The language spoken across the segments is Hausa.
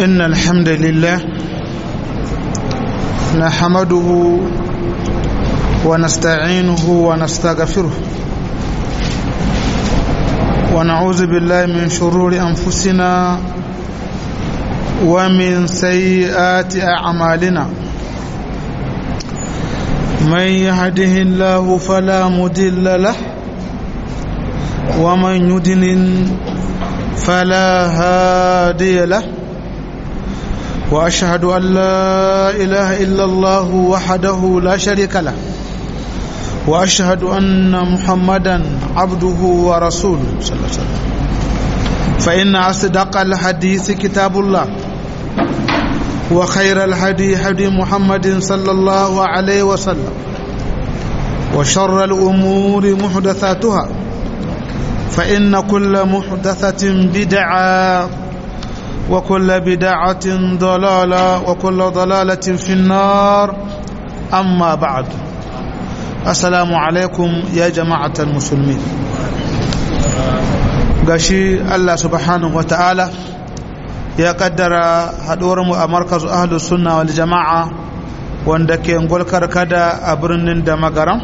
إن الحمد لله نحمده ونستعينه ونستغفره ونعوذ بالله من شرور أنفسنا ومن سيئات أعمالنا من يهده الله فلا مضل له ومن يضلل فلا هادي له واشهد ان لا اله الا الله وحده لا شريك له واشهد ان محمدا عبده ورسوله صلى الله عليه وسلم فان اصدق الحديث كتاب الله وخير الهدي هدي محمد صلى الله عليه وسلم وشر الامور محدثاتها فإن كل محدثة بدعة وكل بدعة ضلالة وكل ضلالة في النار أما بعد السلام عليكم يا جماعة المسلمين gashi Allah subhanahu wa ta'ala ya kaddara haɗuwarmu a markazu ahlus sunna wal jama'a wanda ke ngolkar kada a birnin da magaram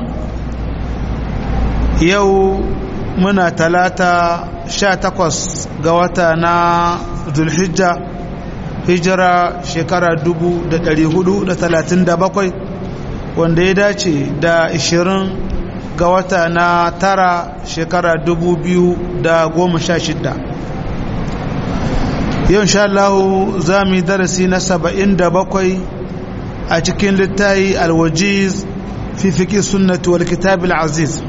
yau muna talata sha takwas ga wata na zulhijja hijira shekara dubu da dari hudu da talatin da bakwai wanda ya dace da ishirin ga wata na tara shekara dubu biyu da goma sha shidda yau sha Allahu za mu yi darasi na saba'in da bakwai a cikin littayi alwajiz fi fiƙi sunnatu wal kitabil aziz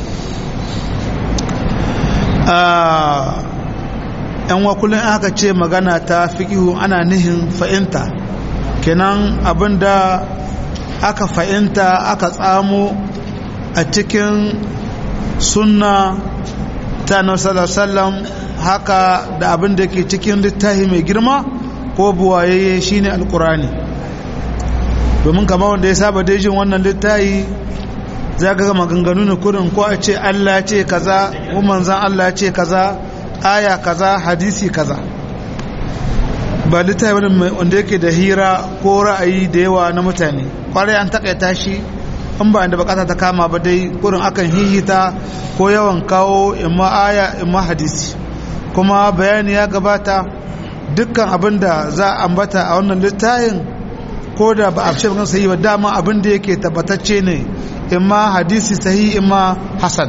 yan wakulun aka ce magana ta fiƙihu ana nihin fa'inta kenan abinda aka fa'inta aka tsamo a cikin sunna ta nasarar haka da abinda ke cikin littafi mai girma ko buwaye shine alkurani domin kama wanda ya saba daijin wannan littafi za ga maganganu ne kurin ko a ce Allah ce kaza ko manzan Allah ce kaza aya kaza hadisi kaza ba littafi wani wanda yake da hira ko ra'ayi da yawa na mutane kwarai an takaita shi in ba inda bukata ta kama ba dai kurin akan hihita ko yawan kawo imma aya imma hadisi kuma bayani ya gabata dukkan abin da za a ambata a wannan littafin ko da ba a fi shafi sayi ba dama abin da yake tabbatacce ne imma hadisi sahi imma hasan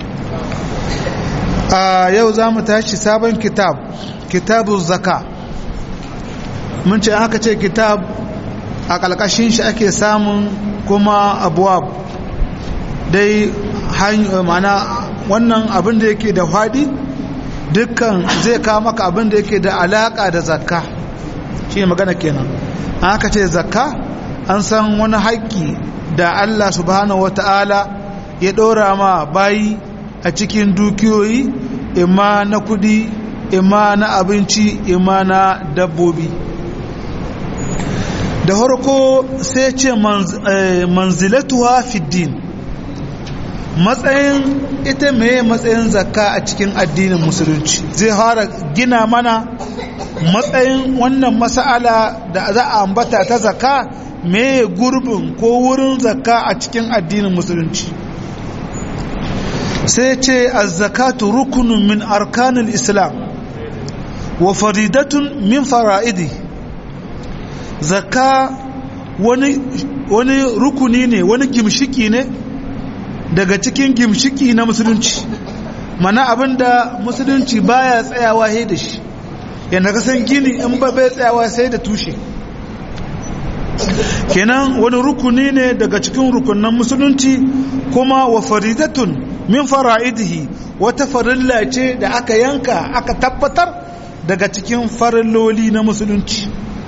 a yau za mu tashi sabon kitab kitabu zaka mun ce aka ce kitab a ƙalƙashin shi ake samun kuma abuwab dai mana wannan abin da yake da faɗi dukkan zai kawo maka abin da yake da alaƙa da zakka shi magana kenan aka ce zakka an san wani haƙƙi da Allah subhanahu wata'ala ya ɗora ma bayi a cikin dukiyoyi imma na kudi imma na abinci imma na dabbobi da harko sai ce manzilatuwa fiddin matsayin ita mai matsayin zakka a cikin addinin musulunci zai fara gina mana matsayin wannan mas'ala da za a ambata ta zakka me gurbin ko wurin zakka a cikin addinin musulunci sai ce azzakatu rukunun min arkanul islam wa faridatun min fara'idi zakka wani wani rukuni ne wani gimshiki ne daga cikin gimshiki na musulunci mana abinda musulunci baya tsayawa sai da shi yanda ka san gini in ba bai tsayawa sai da tushe kenan wani rukuni ne daga cikin rukunan musulunci kuma wa faridatun min fara'idihi wata farilla ce da aka yanka aka tabbatar daga cikin farilloli na musulunci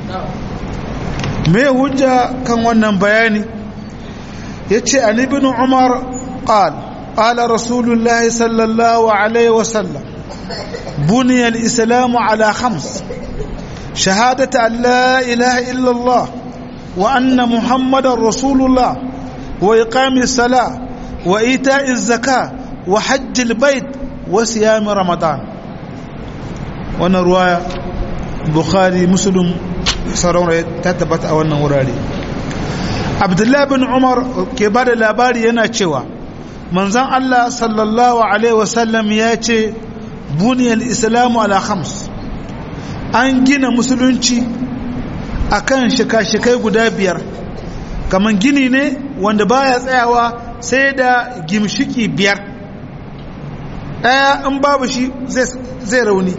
me hujja kan wannan bayani yace an ibn umar qal qala rasulullahi sallallahu alaihi wasallam buniya al-islamu ala khams shahadatu an la ilaha illa allah وأن محمد رسول الله وإقام الصلاة وإيتاء الزكاة وحج البيت وصيام رمضان wannan ruwaya bukhari muslim sauran ta tabbata a wannan wurare abdullahi bin umar ke ba da labari yana cewa manzan allah sallallahu alaihi wasallam ya ce buniyar islamu ala khams an gina musulunci akan shika-shikai guda biyar kamar gini ne wanda baya tsayawa sai da gimshiki biyar ɗaya in babu shi zai rauni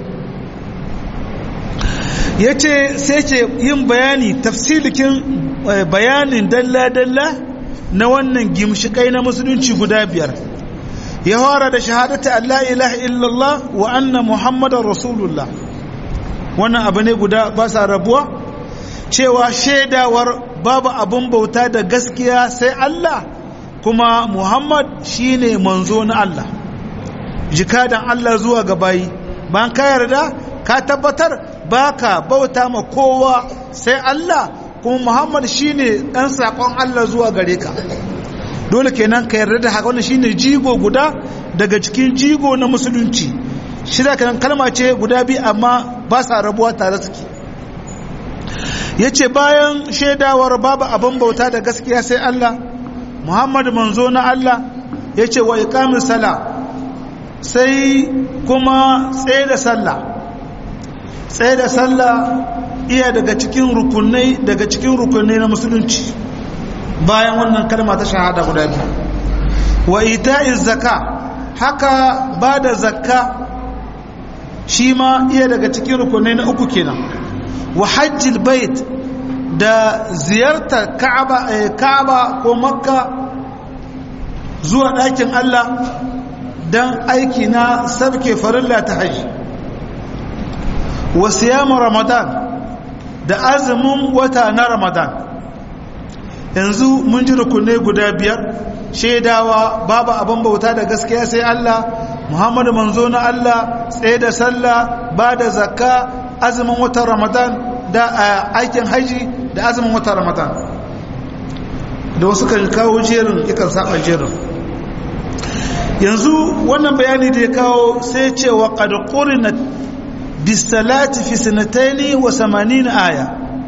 ya ce sai ce yin bayani tafsilikin bayanin dalla-dalla na wannan gimshikai na musulunci guda biyar ya fara da shahadata Allah ilaha illallah wa anna muhammadar rasulullah wannan abu ne guda ba sa rabuwa cewa shaidawar babu abin bauta da gaskiya sai Allah kuma muhammad shine manzo na Allah jikadan Allah zuwa ga bayi bayan ka yarda ka tabbatar baka bauta ma kowa sai Allah kuma Muhammad shine dan sakon Allah zuwa gare ka dole kenan ka yarda da haka wannan shine jigo guda daga cikin jigo na musulunci shida kenan kalma ce guda biyu amma ba sa rabuwa tare suke yace bayan shaidawar babu abin bauta da gaskiya sai Allah Muhammad manzo na Allah yace wa iqamis sala sai kuma tsaye da sallah tsaye da sallah iya daga cikin rukunai daga cikin rukunai na musulunci bayan wannan kalma ta shahada guda biyu wa ita'iz zakka haka ba da zakka shi ma iya daga cikin rukunai na uku kenan wa hajjil bait da ziyartar ka'aba ka'aba ko makka zuwa ɗakin Allah don aiki na sabke farilla ta hajji wa siyamu ramadan da azumin wata na ramadan yanzu mun ji rukunai guda biyar shaidawa babu abin bauta da gaskiya sai Allah muhammadu manzo na Allah tsaye da sallah ba da zakka azumin watan ramadan da aikin haji da azumin watan ramadan da wasu kan kawo jerin ikan saba jerin yanzu wannan bayani da ya kawo sai cewa qad qurinat bisalati fi sanataini wa samanin aya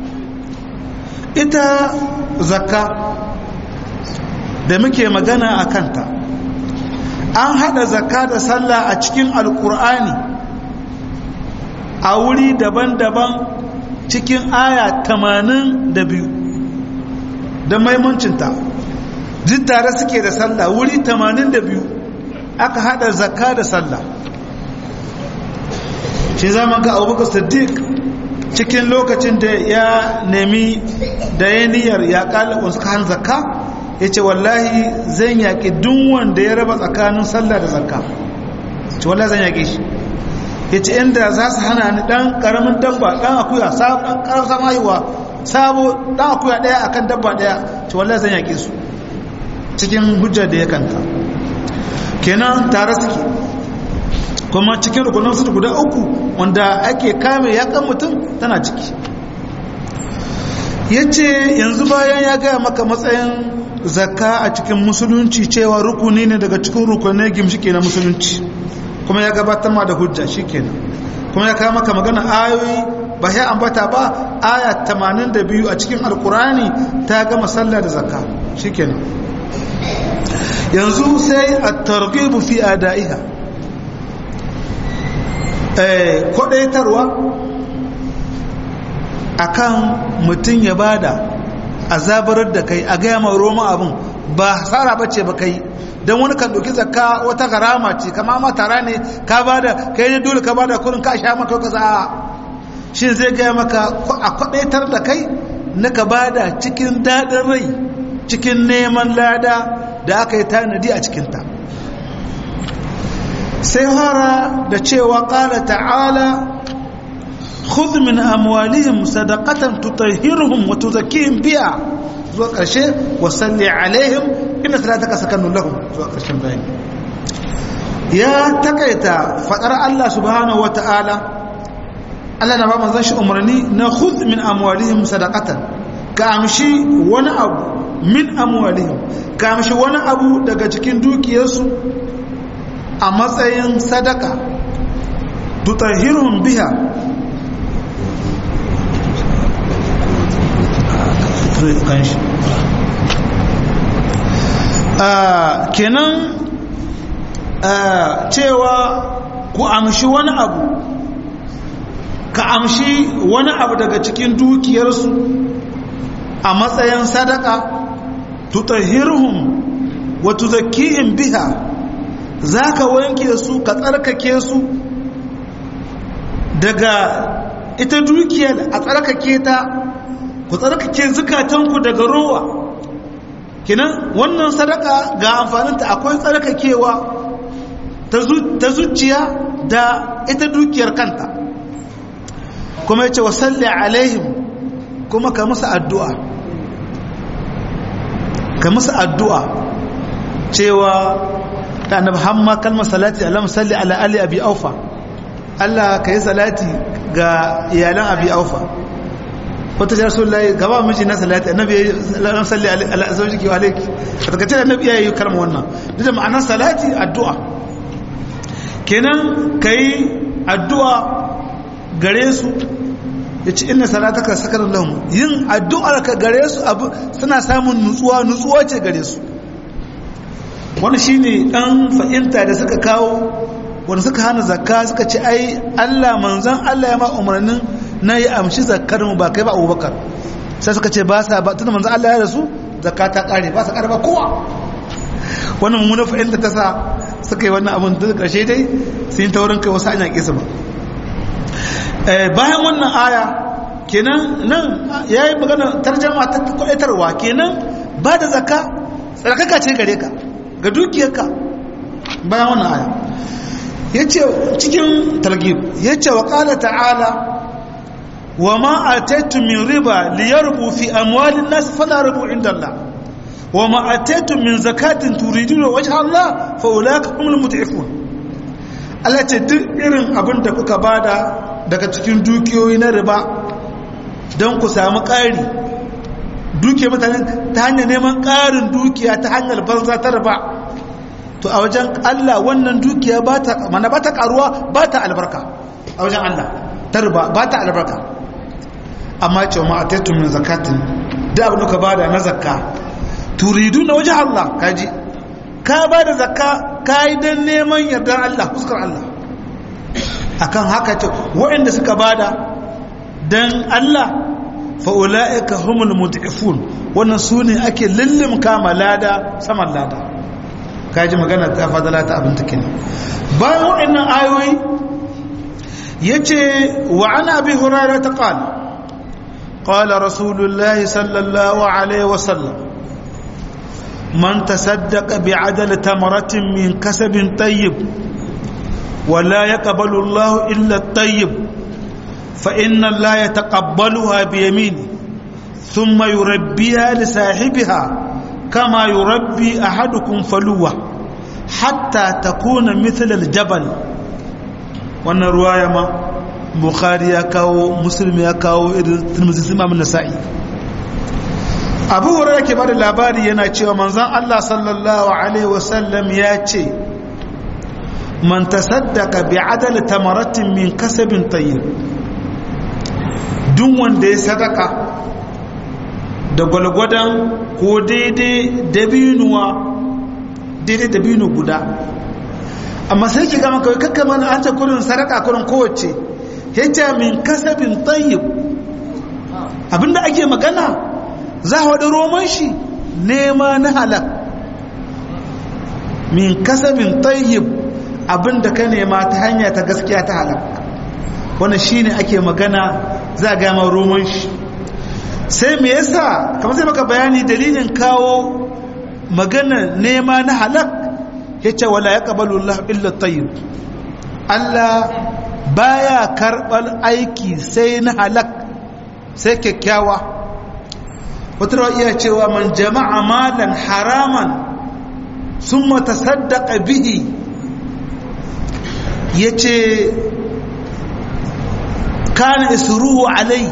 ita zakka da muke magana a kanta an hada zakka da sallah a cikin alkur'ani a wuri daban-daban cikin aya tamanin da biyu da maimuncinta duk tare suke da sallah wuri tamanin da biyu aka hada zakka da sallah shi zaman ga abubakar siddiq cikin lokacin da ya nemi da ya niyyar ya kalakon suka han zakka ya ce wallahi zan yaƙi duk wanda ya raba tsakanin sallah da zakka ce wallahi zan yaƙi shi ya ce inda za su hana ni ɗan ƙaramin dabba ɗan akuya ɗan ƙarfasa mayuwa sabo ɗan akuya ɗaya akan dabba ɗaya ce wallahi zan yaƙi su cikin hujjar da ya kanta kenan tare suke kuma cikin rukunan su guda uku wanda ake kame yakan mutum tana ciki ya ce yanzu bayan ya gaya maka matsayin zakka a cikin musulunci cewa rukuni ne daga cikin rukunai gimshike na musulunci kuma ya gabatar ma da hujja shi kenan kuma ya kawo maka magana ayoyi ba ya ambata ba aya 82 a cikin alkurani ta gama sallah da zakka shi kenan yanzu sai a targhibu fi adaiha kwadaitarwa akan mutum ya bada azabarar da kai a gaya mai roma abin ba hasara bace ba kai don wani kan ɗauki zakka wata garama ce kama ma tara ne ka bada kai ne dole ka bada kurin ka sha maka kaza a shi zai gaya maka a kwadaitar da kai na ka bada cikin daɗin rai cikin neman lada da aka yi tanadi a cikinta sai fara da cewa ƙala ta'ala khudh min amwalihim sadaqatan tutahhiruhum wa tuzakkihim biha zuwa ƙarshe wa salli alaihim inna salataka sakanun lahum zuwa ƙarshen bayani ya takaita fadar Allah subhanahu wa ta'ala Allah na ba manzon shi umarni na khudh min amwalihim sadaqatan ka amshi wani abu min amwalihim ka amshi wani abu daga cikin dukiyarsu a matsayin sadaka tutahhiruhum biha zo ya kan shi kenan cewa ku amshi wani abu ka amshi wani abu daga cikin dukiyarsu a matsayin sadaka tutahhiruhum wa tuzakkihim biha zaka wanke su ka tsarkake su daga ita dukiyar a tsarkake ta ku tsarkake zukatanku daga rowa kinan wannan sadaka ga amfaninta akwai tsarkakewa ta zuciya da ita dukiyar kanta kuma yace wasalli alaihim kuma ka musu addu'a ka musu addu'a cewa ta annabi hamma kalmar salati Allah salli ala ali abi aufa Allah ka yi salati ga iyalan abi aufa wata jar sun layi gaba miji na salati annabi ya salli ala zaujiki wa alaiki a takaice annabi ya yi kalmar wannan duk da ma'anar salati addu'a kenan ka yi addu'a gare su ya ci ina salataka sakarar lahun yin addu'ar ka gare su abu suna samun nutsuwa nutsuwa ce gare su wani shi ne ɗan fahimta da suka kawo wanda suka hana zakka suka ce ai allah manzan allah ya ma umarnin na yi amshi zakkar mu ba kai ba abubakar sai suka ce ba sa ba tunda manzan allah ya rasu zakka ta kare ba sa kare ba kowa wannan mummunan fahimta ta sa suka yi wannan abin da ƙarshe dai sun yi taurin kai wasu an yaƙe su ba bayan wannan aya kenan nan ya yi magana tarjama ta kwaɗaitarwa kenan ba da zaka tsarkaka ce gare ka ga dukiyarka bayan wannan aya ya ce cikin targib ya ce wa ƙala ta'ala wa ma a min riba liyarbu fi amwalin nasu fala rubu inda Allah wa ma a min zakatin turiduna wajen Allah fa'ulaka kuma mutu'ifun Allah ce duk irin abin da kuka bada daga cikin dukiyoyi na riba don ku samu ƙari dukiya mutane ta hanyar neman ƙarin dukiya ta hanyar banza ta riba to a wajen Allah wannan dukiya ba ta mana ba ta ƙaruwa ba ta albarka a wajen Allah ta riba ba ta albarka amma ce wa ma'ataitun min zakatin da abin ka bada na zakka turidu na wajen Allah kaji ka ba da zakka ka yi don neman yardar Allah fuskar Allah akan haka ce waɗanda suka bada don Allah fa'ula'ika humul mut'ifun wannan su ne ake lullum kama lada saman lada kaji magana ta fadala ta abin take ne bayan waɗannan ayoyi ya ce wa ana bi hurara ta ƙala ƙala rasulullahi sallallahu alaihi wasallam man tasaddaqa bi adal tamaratin min kasabin tayyib ولا يقبل الله إلا الطيب فإن الله يتقبلها بيمينه ثم يربيها لصاحبها كما يربي أحدكم فلوة حتى تكون مثل الجبل wannan ruwaya ma bukhari ya kawo muslim ya kawo irin tirmidhi imam nasa'i abu hurairah ke bada labari yana cewa manzon Allah sallallahu alaihi wasallam ya ce man tasaddaqa bi adal tamaratin min kasabin tayyib duk wanda ya sadaka da gwalgwadon ko daidai dabinuwa daidai dabinu guda amma sai ki gama kawai kakka mana an ce kurin sadaka kurin kowace yace min kasabin tayyib abinda ake magana za a wada roman shi nema na halak min kasabin tayyib abinda ka nema ta hanya ta gaskiya ta halak wannan shine ake magana za a gama roman shi sai me yasa kamar sai maka bayani dalilin kawo magana nema na halak yace wala yaqbalu Allah illa tayyib Allah baya karɓar aiki sai na halak sai kyakkyawa wata rawa iya cewa man jama'a malan haraman sun matasaddaqa bihi ya ce kana isruhu alai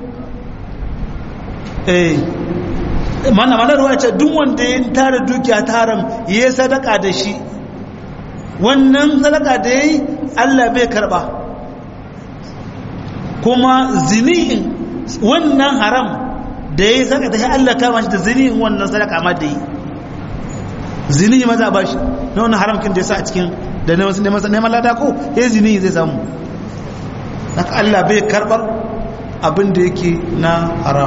eh mana mana ruwa ce duk wanda ya tara dukiya ta haram ya sadaka da shi wannan sadaka da ya yi allah bai karba kuma zinihin wannan haram da ya yi sadaka ta shi Allah kama shi da zini wannan sadaka ma da yi zini ma za a bashi na wani haramkin da ya sa a cikin da neman lada ko ya zini zai samu haka Allah bai karbar abin da yake na haram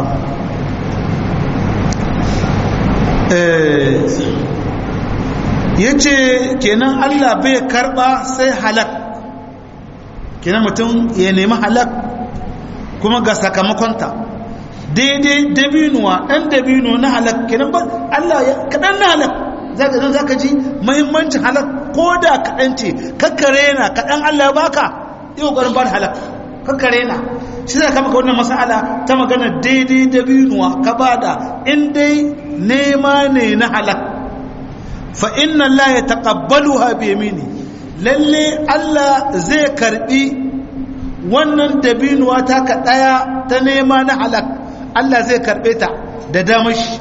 ya ce kenan Allah bai karba sai halak kenan mutum ya nemi halak kuma ga sakamakonta daidai dabinuwa ɗan dabino na halak kenan ba Allah ya kaɗan na halak za ka ji mahimmancin halak ko da kaɗan ce kakkare na kaɗan Allah baka yi ƙoƙarin ba da halak kakkare na shi za ka maka wannan masala ta magana daidai dabinuwa ka ba da in dai nema ne na halak fa inna Allah ya taƙabbalu ha biyamini lalle Allah zai karɓi wannan dabinuwa ta ka ɗaya ta nema na halak Allah zai karɓe ta da damashi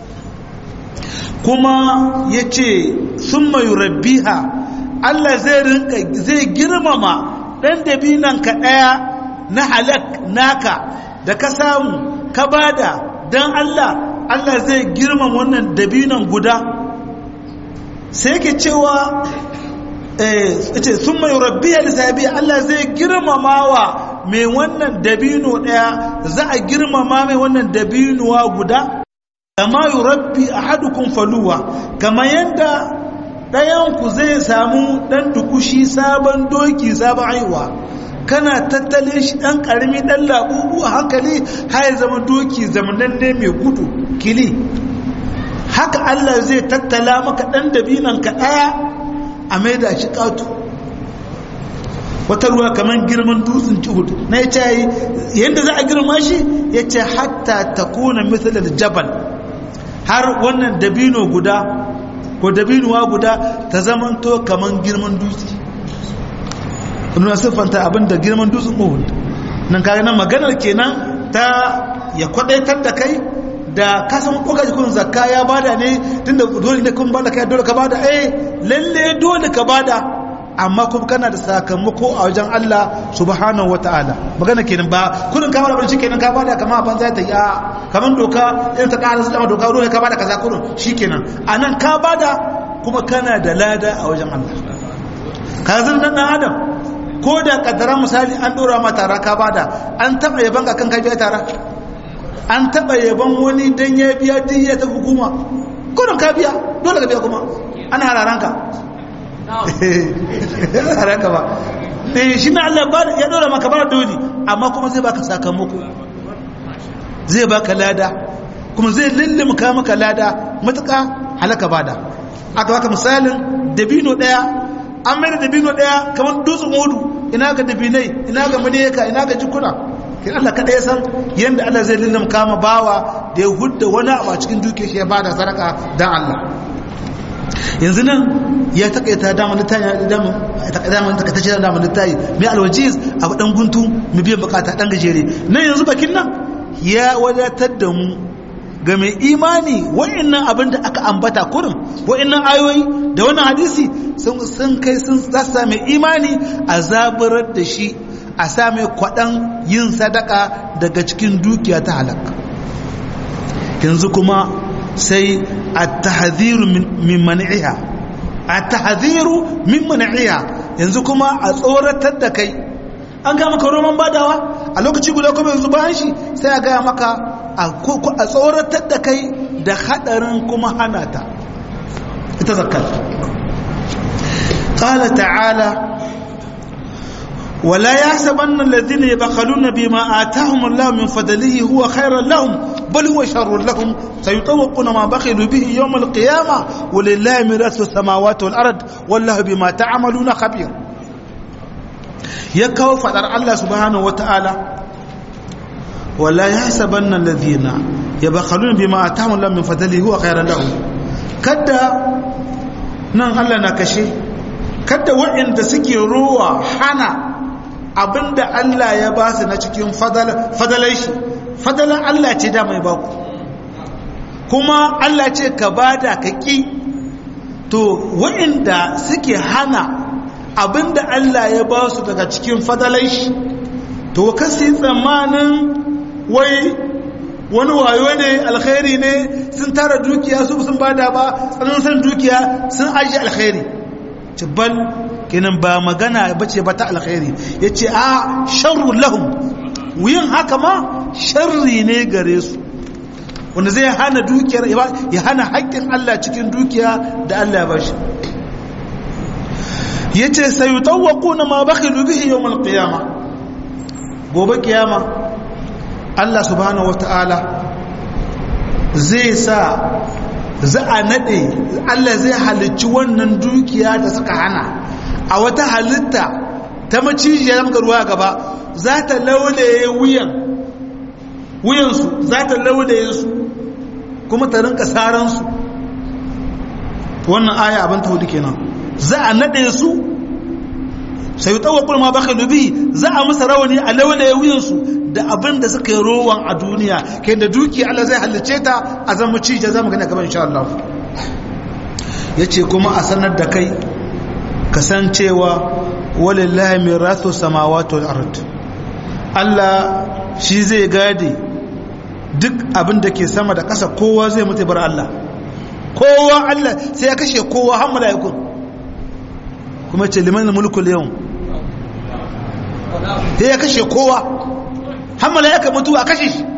kuma ya ce sun mayu rabbiha Allah zai rinka zai girmama ɗan dabinan ka ɗaya na halak naka da ka samu ka bada don Allah Allah zai girmama wannan dabinan guda sai ke cewa ce sun mai rabbiya da sabi Allah zai girmama wa mai wannan dabino ɗaya za a girmama mai wannan dabinuwa guda kama yi rabbi a hadukun faluwa kama yadda ɗayanku zai samu ɗan dukushi sabon doki sabon haihuwa kana tattale shi ɗan ƙarami ɗan labubu a hankali har zama doki zamananne mai gudu kili haka Allah zai tattala maka ɗan dabinan ka ɗaya a mai da shi ƙato wata ruwa kamar girman dutsen juhud na ya ce yadda za a girma shi ya ce hatta ta kuna misalar jabal har wannan dabino guda ko dabinuwa guda ta zamanto kamar girman dutse nuna siffanta abin da girman dutsen uhud nan kaga nan maganar kenan ta ya kwadaitar da kai da kasan koka jikin zakka ya bada ne tunda dole ne kun bada kai dole ka bada eh lalle dole ka bada amma kuma kana da sakamako a wajen Allah subhanahu wataala magana kenan ba kullun ka bada ban kenan ka bada kamar ban zai ta ya kamar doka in ta ƙara su doka dole ka bada kaza kullun shikenan anan ka bada kuma kana da lada a wajen Allah ka zan dan adam ko da kaddara misali an dora ma tara ka bada an taba yaban ka kan ka biya tara an taba yaban wani dan ya biya diya ta hukuma kullun ka biya dole ka biya kuma ana hararanka hararanka ba eh shi na Allah ya dora maka bara dole amma kuma zai baka sakamako zai baka lada kuma zai lullumka maka lada matuƙa halaka bada aka baka misalin dabino daya an mai da dabino daya kamar dutsen hudu ina ga dabinai ina ga maneka ina ga jikuna kin Allah kada ya san yanda Allah zai lullumka ma bawa da ya hudda wani abu a cikin duke shi ya bada sadaka dan Allah yanzu nan ya takaita damar littayi damar takaitacce damar littayi mai alwajiz abu dan guntu mu biyan bukata dan gajere nan yanzu bakin nan ya wadatar da mu ga mai imani wa'annan abin da aka ambata kurin wa'annan ayoyi da wannan hadisi sun kai sun zasa mai imani a zaburar da shi a sa mai kwaɗan yin sadaka daga cikin dukiya ta halaka yanzu kuma sai a tahadhiru min man'iha a tahadhiru min man'iha yanzu kuma a tsoratar da kai an ga maka roman badawa a lokaci guda kuma yanzu bayan shi sai a gaya maka a tsoratar da kai da hadarin kuma hana ta ita zakat qala ta'ala ولا يحسبن الذين يبخلون بما آتاهم الله من فضله هو خيرا لهم بل هو شر لهم سيطوقون ما بخلوا به يوم القيامة ولله ميراث السماوات والأرض والله بما تعملون خبير يكو فدر الله سبحانه وتعالى ولا يحسبن الذين يبخلون بما آتاهم الله من فضله هو خيرا لهم كدا نان الله نكشي kada waɗanda suke ruwa hana abinda Allah ya ba su na cikin fadalai shi fadalan Allah ce da mai baku kuma Allah ce ka bada ka ƙi to waɗanda suke hana abinda Allah ya ba su daga cikin fadalai shi to kasi tsammanin wai wani wayo ne alkhairi ne sun tara dukiya su sun bada ba tsananin san dukiya sun aji alkhairi ce bal kenan ba magana bace ba ta alkhairi yace a sharru lahum wuyin haka ma sharri ne gare su wanda zai hana dukiyar ya hana haƙƙin Allah cikin dukiya da Allah ya bashi yace sayutawquna ma bakhilu bihi yawm al-qiyama gobe kiyama Allah subhanahu wataala zai sa za a nade Allah zai halicci wannan dukiya da suka hana a wata halitta ta macijiya da muka ruwa gaba za ta laulaye wuyan wuyansu za ta laulaye su kuma ta rinka saransu wannan aya abin ta hudu kenan za a nade su sai yi tsawakul ma baka dubi za a musa rawani a laulaye wuyansu da abin da suka yi rowan a duniya kai da duki Allah zai halice ta a zama cije za mu gani gaban insha Allah ya ce kuma a sanar da kai kasancewa walillahi mirasu samawati wal ard Allah shi zai gade duk abin da ke sama da ƙasa kowa zai mutu bar Allah kowa Allah sai ya kashe kowa har mala'ikun kuma ce liman mulkul yau sai ya kashe kowa har mala'ika mutu a kashe shi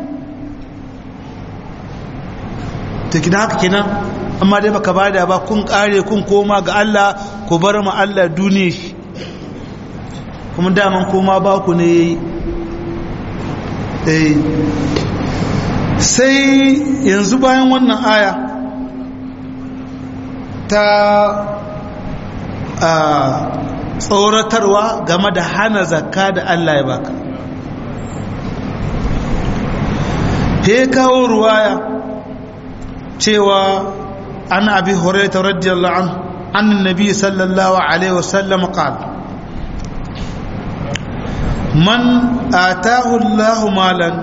ta kina haka kenan amma dai baka bada ba kun kare kun koma ga Allah ku bar mu Allah duniya shi kuma daman koma ba ku ne eh sai yanzu bayan wannan aya ta tsoratarwa game da hana zakka da Allah ya baka he kawo ruwaya cewa an abi hurairah radiyallahu anhu an annabi sallallahu alaihi wasallam qala man ataahu Allahu malan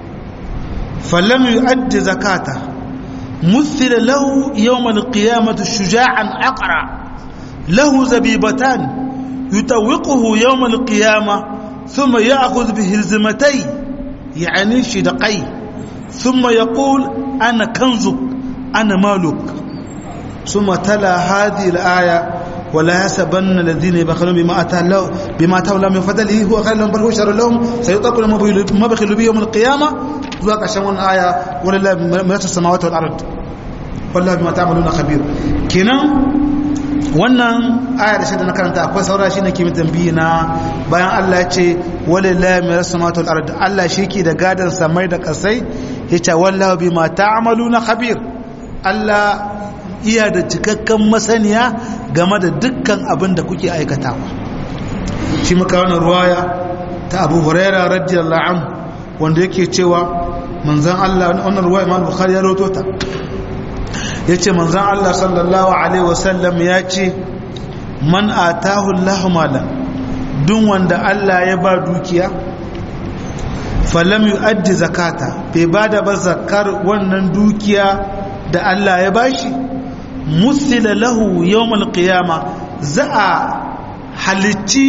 falam yu'addi zakata مثل له يوم القيامة شجاعا أقرع له زبيبتان يتوقه يوم القيامة ثم يأخذ بهزمتي يعني شدقي ثم يقول أنا كنزك أنا مالك ثم تلا هذه الآية ولا يحسبن الذين يبخلون بما أتى الله بما أتاه الله من فضله هو خير لهم بل هو شر لهم سيطلق ما بخلوا به يوم القيامة ذاك عشان آية ولله ملك السماوات والأرض والله بما تعملون خبير كنا wannan aya da shida na karanta akwai saura shi ne kimin tambayi na bayan Allah ya ce walillahi mai rasu matul ard Allah shi ke da gadon samai da kasai ya ce wallahu bi ma ta'maluna khabir Allah iya da cikakken masaniya game da dukkan abin da kuke aikatawa shi muka wannan ruwaya ta Abu Huraira radiyallahu anhu wanda yake cewa manzon Allah wannan ruwaya Imam Bukhari ya rawaito ta ya ce manzan Allah sallallahu Alaihi wasallam ya ce man atahu Allah malam duk wanda Allah ya ba dukiya falam yu'addi zakata bai ba da ba zakar wannan dukiya da Allah ya bashi musila lahu yawmal qiyama za a halicci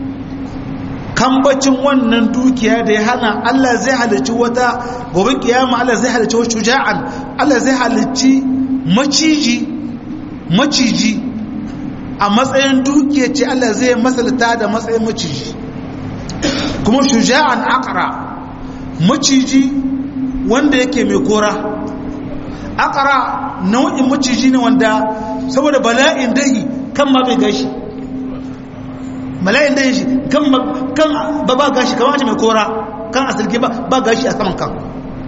kambacin wannan dukiya da ya hana Allah zai halicci wata gobe kiyama Allah zai halicci wata shuja'an Allah zai halicci maciji maciji a matsayin dukiya ce Allah zai masalta da matsayin maciji kuma shuja'an akara maciji wanda yake mai kora akara nau'in maciji ne wanda saboda bala'in dahi kan ma bai gashi bala'in dahi shi kan ba ba gashi kamar ce mai kora kan asirke ba gashi a saman kan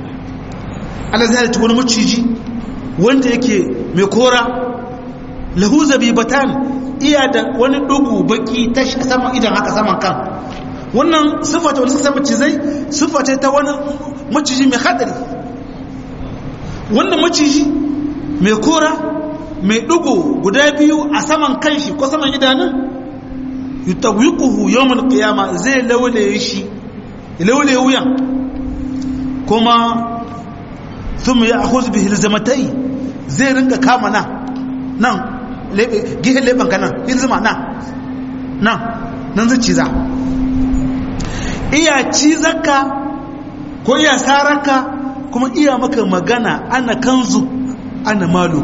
Allah zai halitta wani maciji wanda yake mai kora lahu zabibatan iya da wani dugu baki ta sama idan haka saman kan wannan siffata wani suka macizai siffata ta wani maciji mai hadari wannan maciji mai kora mai dugu guda biyu a saman kanshi ko saman idanun yutawiquhu yawmal qiyama zai laulaye shi laulaye wuyan kuma thumma ya'khudh bihi alzamatai zai rinka kama nan nan gihin leɓen ka nan ilzima nan nan nan zai ciza iya cizarka ko iya sararka kuma iya maka magana ana kanzu ana maluk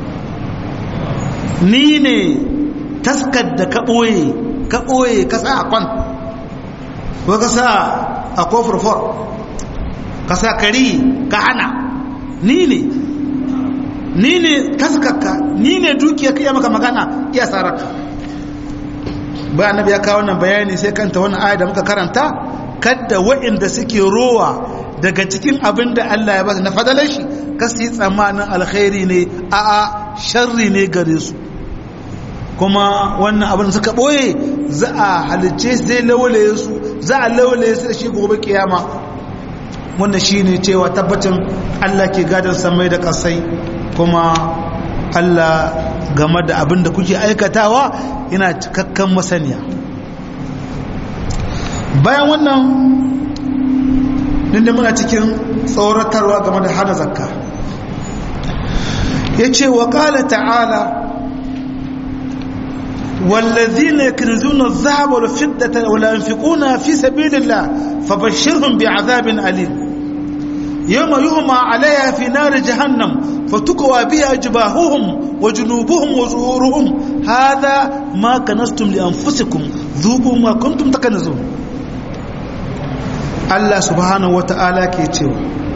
ni ne taskar da ka ɓoye ka ɓoye ka sa a kwan ko ka sa a kofurfor ka sa kari ka hana ni ne ni ne taskarka ni ne dukiya ka iya maka magana iya sararka ba annabi ya kawo wannan bayani sai kanta wannan aya da muka karanta kadda waɗanda suke rowa daga cikin abin da Allah ya ba na fadalar shi kasu yi tsammanin alkhairi ne a a sharri ne gare su kuma wannan abin suka ɓoye za a halicce zai lawalaye su za a lawalaye su da shi gobe kiyama wannan shi ne cewa tabbacin Allah ke gadon samai da ƙasai kuma Allah game da abin da kuke aikatawa yana cikakken masaniya bayan wannan inda muna cikin tsoratarwa game da hana zakka ya ce wa ƙala ta'ala والذين يكنزون الذهب والفضة ولا ينفقونها في سبيل الله فبشرهم بعذاب أليم يوم يهمى عليها في نار جهنم فتكوى بها جباههم وجنوبهم وظهورهم هذا ما كنستم لأنفسكم ذوقوا ما كنتم تكنزون الله سبحانه وتعالى كيتشو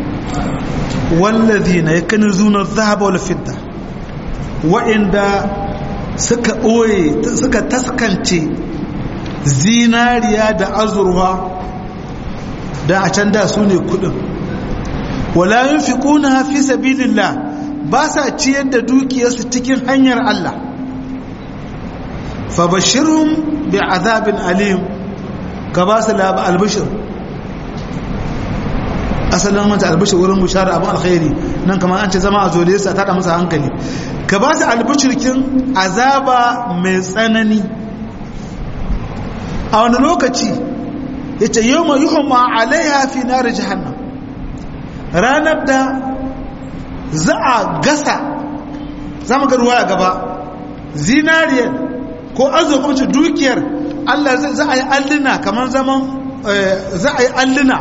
والذين يكنزون الذهب والفضة وإن suka ɓoye suka taskance zinariya da azurwa da a can da su ne kudin wala yin fi ƙuna hafi sabilillah ba sa ciyar da dukiyarsu cikin hanyar Allah fabashirun bi azabin alim ka ba su labar albishir asalin mata albishir wurin bushara abin alkhairi nan kamar an ce zama a zole su a tada masa hankali ka ba su albishirkin azaba mai tsanani a wani lokaci ya ce yau mai yuhun ma'alaiha fi nari jihannan ranar da za a gasa za mu ruwa a gaba zinariyar ko arzikin dukiyar allah za a yi alluna kamar zaman za a yi alluna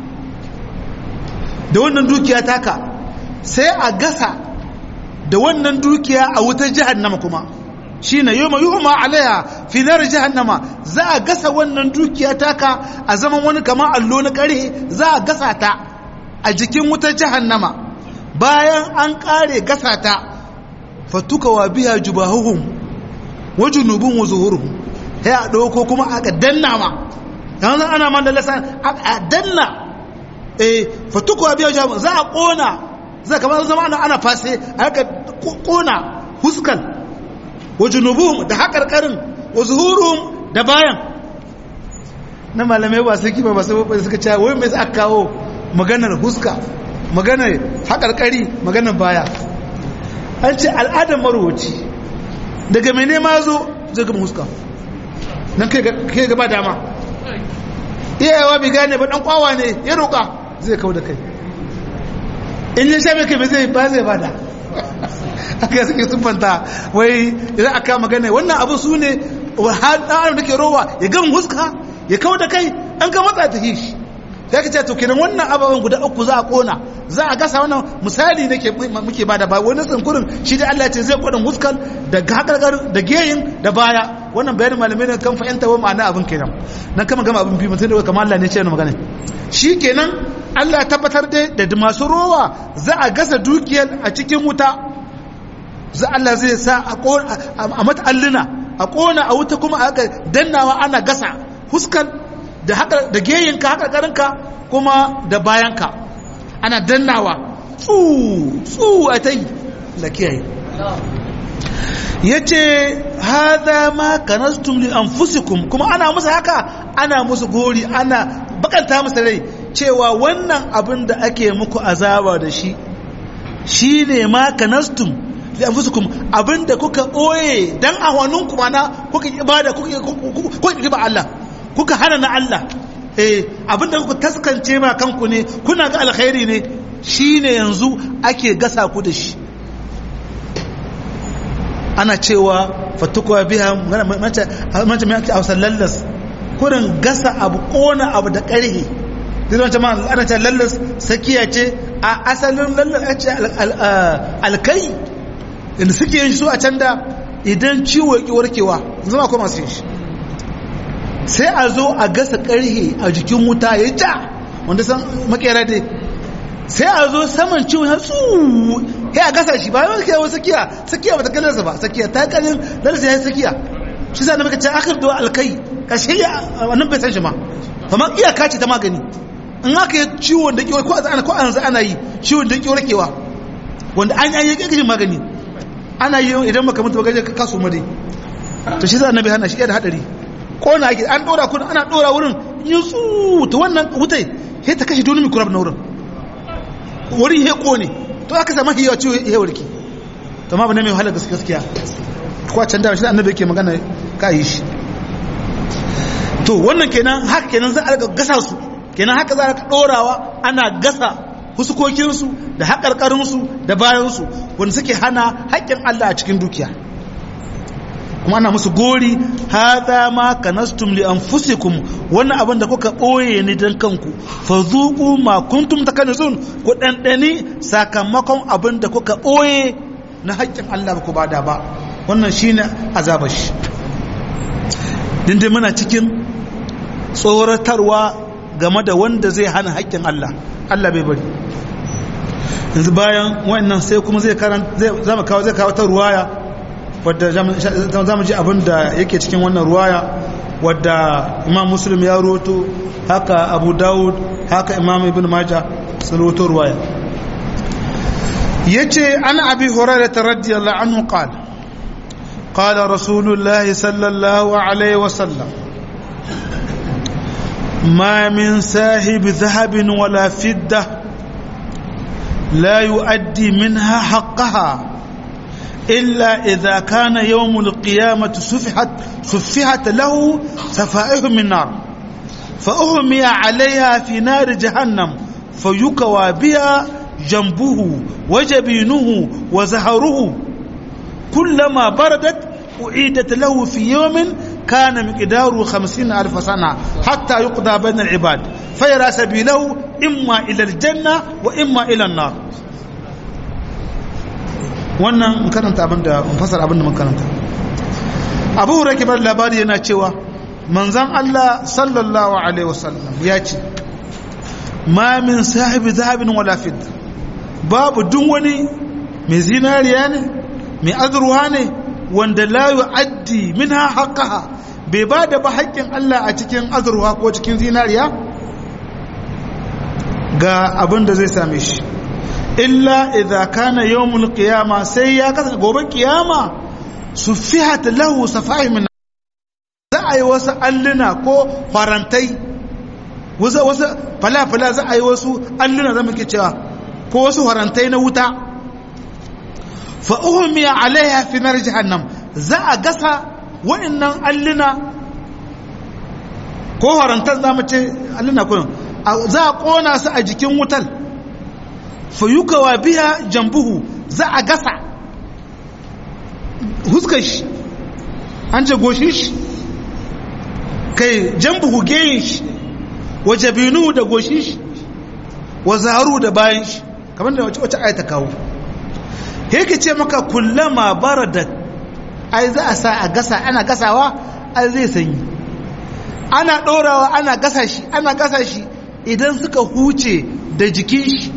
da wannan dukiya taka sai a gasa da wannan dukiya a wutar jahannama kuma shi na yi mai yuhuma alaiha finar jahannama za a gasa wannan dukiya taka a zaman wani kamar allo na kare za a gasa ta a jikin wutar jahannama bayan an kare gasa ta fatuka wa biya jubahuhum wa junubun wa zuhuruhum sai a ɗauko kuma aka danna ma yanzu ana man da lasa a danna eh fatuka wa biya jubahuhum za a ƙona zai kamar zama ana ana fase a haka kona huskal wa junubuhum da haƙarƙarin wa zuhuruhum da bayan na malamai ba su kima ba su suka cewa wai mai aka kawo maganar huska maganar haƙarƙari maganar baya an ce al'adar marowaci daga mai nema zo zai gama huska nan kai gaba dama iyayewa bai gane ba ɗan kwawa ne ya roƙa zai kawo da kai in ya sha mai kai zai ba zai bada aka suke siffanta wai idan aka magana wannan abu su ne ɗan da ke rowa ya gama huska ya kawo da kai an ka matsa ta hishi ya ka ce to kenan wannan ababen guda uku za a kona za a gasa wannan misali ne muke bada ba wani tsinkurin shi da Allah ce zai kodin huskal da hakarkar da geyin da baya wannan bayanin malamai ne kan fahimta wa ma'ana abin kenan nan kama gama abin biyu mutum da kamar Allah ne ce yana magana shi kenan Allah tabbatar da da masu rowa za a gasa dukiyar a cikin wuta za Allah zai sa a mata alluna a kona a wuta kuma a dannawa ana gasa huskal da haka da geyinka haka karinka kuma da bayanka ana dannawa tsu tsu a ta yi da kiyaye ya ce haza ma kanastum li anfusikum kuma ana musu haka ana musu gori ana bakanta musu rai cewa wannan abin da ake muku azaba da shi shi ne ma kanastum li anfusikum abin da kuka ɓoye dan a hannunku mana kuka ibada kuka riba Allah kuka hana na Allah eh abinda kuka taskance ma kanku ne kuna ga alkhairi ne shine yanzu ake gasa ku da shi ana cewa fatukuwa biya mace mace mai ake hausa lallas kurin gasa abu kona abu da ƙarhe zai mace ma ana ce lallas sakiya ce a asalin lallace alkai inda suke yin su a can da idan ciwo ya warkewa zama kuma masu yin shi sai a zo a gasa karhe a jikin wuta ya ja wanda san makera dai sai a zo saman ciwon ya tsu ya a gasa shi ba yawan kai wasu sakiya sakiya ba ta kalarsa ba sakiya ta kalin lalasa ya yi sakiya shi sa na maka ce akar da alkai kashe ya wannan bai san shi ma kamar iyaka ce ta magani in aka yi ciwon da kiwar ko ana ko ana ana yi ciwon da kiwar kewa wanda an yi kake magani ana yi idan maka mutu bagaje ka kaso mare to shi sa annabi hana shi da hadari ko na ake an dora kun ana dora wurin yin su to wannan wutai sai ta kashe dole mikrab na wurin wurin he kone to aka samu hiyawa ciwo he warki to ma bane mai wahala gaskiya ko can da shi annabi yake magana ka yi shi to wannan kenan haka kenan za a gasa su kenan haka za a ɗorawa ana gasa huskokinsu da haƙarƙarinsu da bayansu wanda suke hana haƙƙin Allah a cikin dukiya kuma ana musu gori haza ma kanastum li anfusikum wannan abin da kuka ɓoye ni dan kanku fa zuqu ma kuntum takanizun ku ɗanɗani sakamakon abin da kuka ɓoye na haƙƙin Allah ba ku bada ba wannan shine azabar shi dindin muna cikin tsoratarwa game da wanda zai hana haƙƙin Allah Allah bai bari yanzu bayan wannan sai kuma zai karan zai zama kawo zai kawo ta ruwaya wadda za mu ji abin da yake cikin wannan ruwaya wadda imam muslim ya roto haka abu dawud haka imam ibn maja sun roto ruwaya yace an abi hurairah radiyallahu anhu qala قال رسول الله صلى الله عليه وسلم ما من ساهب ذهب ولا فدة لا يؤدي منها حقها إلا إذا كان يوم القيامة سفحت, سفحت له سفائه من نار فأهمي عليها في نار جهنم فيكوى بها جنبه وجبينه وزهره كلما بردت أعيدت له في يوم كان مقداره خمسين ألف سنة حتى يقضى بين العباد فيرى سبيله إما إلى الجنة وإما إلى النار wannan karanta abin da fasar abin da makaranta abu hurake bar labari yana cewa manzan Allah sallallahu alaihi wasallam ya ce ma min sahibi zahabin wala fidda babu duk wani mai zinariya ne mai azurwa ne wanda la yu'addi minha haqqaha bai ba da ba haƙƙin Allah a cikin azurwa ko cikin zinariya ga abin da zai same shi illa idza kana yawmul qiyama sai ya kasa gobe kiyama sufihat lahu safai min za a yi wasu alluna ko farantai wasu wasu fala-fala za a yi wasu alluna zama ke cewa ko wasu farantai na wuta fa'uhumiya alaiha fi nar jahannam za a gasa wa'annan alluna ko harantar za mu ce alluna kullum za a kona su a jikin wutar fayukawa biya jambuhu za a gasa huskar shi an ce goshin shi kai jambuhu geyin shi wa jabinu da goshin shi wa zaharu da bayan shi kamar da wace ayata kawo yake ce maka kullama baradat ai za a sa a gasa ana gasawa ai zai sanyi ana ɗorawa ana gasa shi ana gasa shi idan suka huce da jikin shi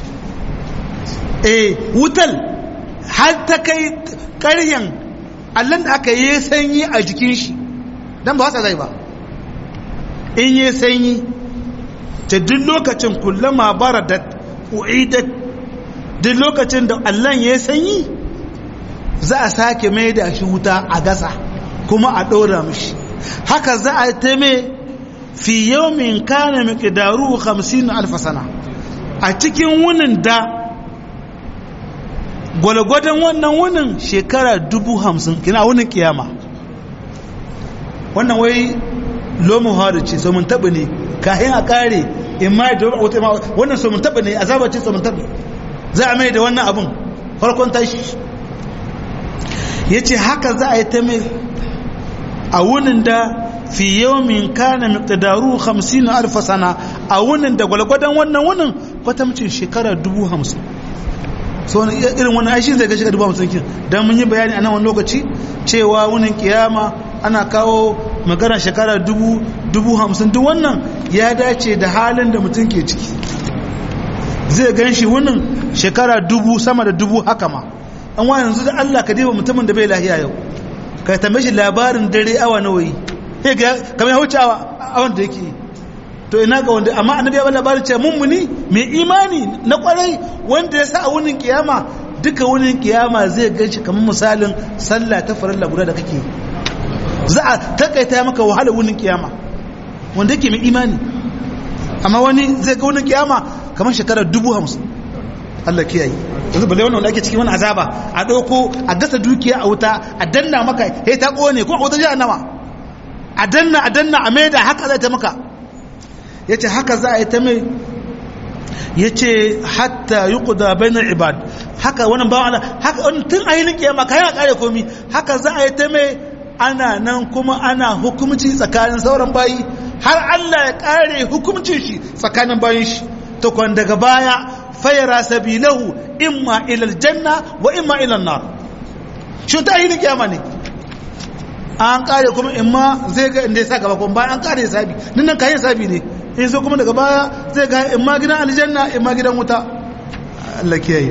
eh wutal har ta kai ƙaryan allon da aka yi sanyi a jikin shi don ba wasa zai ba in yi sanyi ta duk lokacin kullama baradat u'idat duk lokacin da allon ya sanyi za a sake mai da shi wuta a gasa kuma a ɗora mishi haka za a ta mai fi yawmin kana miqdaru 50 alf sana a cikin wunin da gwalgwadon wannan wunin shekara dubu hamsin kina wunin kiyama wannan wai lomu hadu ce so mun taɓa ne kayan a ƙare in ma da wata ma wannan so mun taɓa ne azaba ce so mun taɓa za a mai da wannan abin farkon tashi ya ce haka za a yi ta mai a wunin da fi yawmin kana miqdaru 50 alf sana a wunin da gwalgwadon wannan wunin kwatamcin shekara dubu hamsin so irin wani aishi zai ga shekara dubu hamsin kin don mun yi bayani a nan wani lokaci cewa wunin kiyama ana kawo magana shekara dubu dubu hamsin duk wannan ya dace da halin da mutum ke ciki zai gan shi wunin shekara dubu sama da dubu haka ma an wa yanzu da Allah ka diba mutumin da bai lahiya yau ka tambaye shi labarin dare awa nawa yi sai ga kamar ya wuce awa awan da yake to ina ga wanda amma annabi ya ba labarin cewa mummuni mai imani na kwarai wanda ya sa a wunin kiyama duka wunin kiyama zai gan shi kamar misalin sallah ta farilla guda da kake za a takaita maka wahala wunin kiyama wanda yake mai imani amma wani zai ga wunin kiyama kamar shekarar dubu hamsin Allah kiyaye yanzu balle wannan wanda ake cikin wani azaba a ɗauko a gasa dukiya a wuta a danna maka ya ta ƙone ko a wuta jahannama a danna a danna a maida haka zai ta maka ya ce haka za a yi ta mai ya ce hatta yi kuda bainar ibad haka wani bawa ana haka wani tun a yi kiyama ka yana kare komi haka za a yi ta mai ana nan kuma ana hukumci tsakanin sauran bayi har Allah ya kare hukumcin shi tsakanin bayin shi to kwan daga baya fayara sabilahu imma ila aljanna wa imma ila nar shi ta yi kiyama ne an kare kuma imma zai ga inda ya sa gaba kuma bayan an kare sabi nan nan kayan sabi ne in so kuma daga baya zai ga imma gidan aljanna imma gidan wuta Allah kiyaye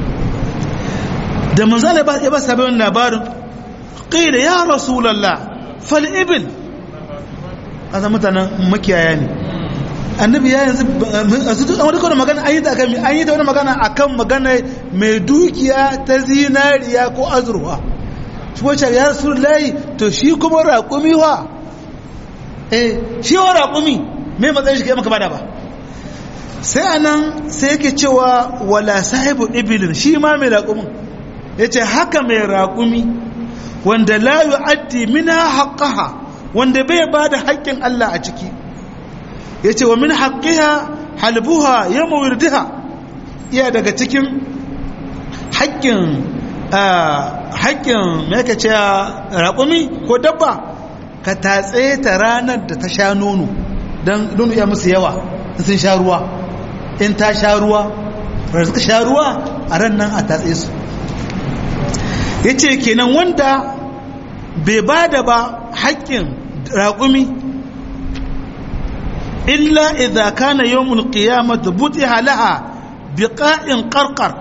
da manzo Allah ya ba sabi wannan labarin qila ya rasulullah fal ibil kaza mutanen makiyaya ne annabi ya yanzu a duk wani kawai magana an yi ta akan an yi ta wani magana akan magana mai dukiya ta zinariya ko azurwa shi wacce ya rasu layi to shi kuma raƙumi wa eh shi wa raƙumi mai matsayin shi kai maka bada ba sai anan sai yake cewa wala sahibu ibilin shi ma mai raƙumin ya ce haka mai raƙumi wanda la yu'addi mina haqqaha wanda bai bada haƙƙin Allah a ciki ya ce wa min haƙƙiha halbuha yamma wirdiha iya daga cikin haƙƙin haƙƙin mai ka ce raƙumi ko dabba ka tatse ta ranar da ta sha nono don nono ya musu yawa sun sha ruwa in ta sha ruwa da suka sha ruwa a ran nan a tatse su ya ce kenan wanda bai ba da ba haƙƙin raƙumi illa idza kana yawmul qiyamati butiha laha biqa'in qarqar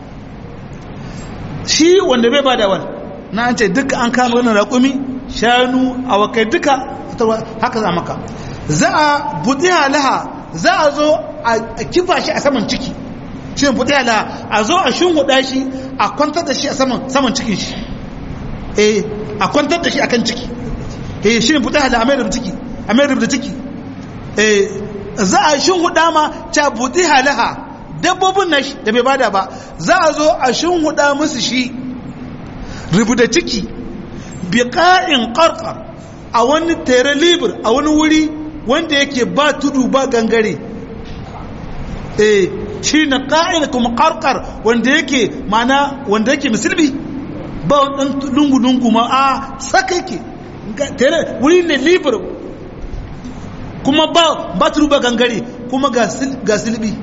shi wanda bai bada wal na an ce duka an kama wannan raƙumi shanu awakai duka haka za maka za a butiha laha za a zo a kifa shi a saman ciki shi ne butiha laha a zo a shunhuda shi a kwantar da shi a saman saman cikin shi eh a kwantar da shi akan ciki eh shi ne butiha laha a mai da ciki a mai da ciki za a shin huda ma ta buɗi halaha dabbobin na da bai bada ba za a zo a shin huda musu shi rubuta ciki biƙa'in ƙarƙar a wani tere libir a wani wuri wanda yake ba tudu ba gangare eh shi na ƙa'in kuma ƙarƙar wanda yake mana wanda yake musulmi ba wani lungu-lungu ma a saka yake wuri ne libir kuma ba ba ba gangare kuma ga silbi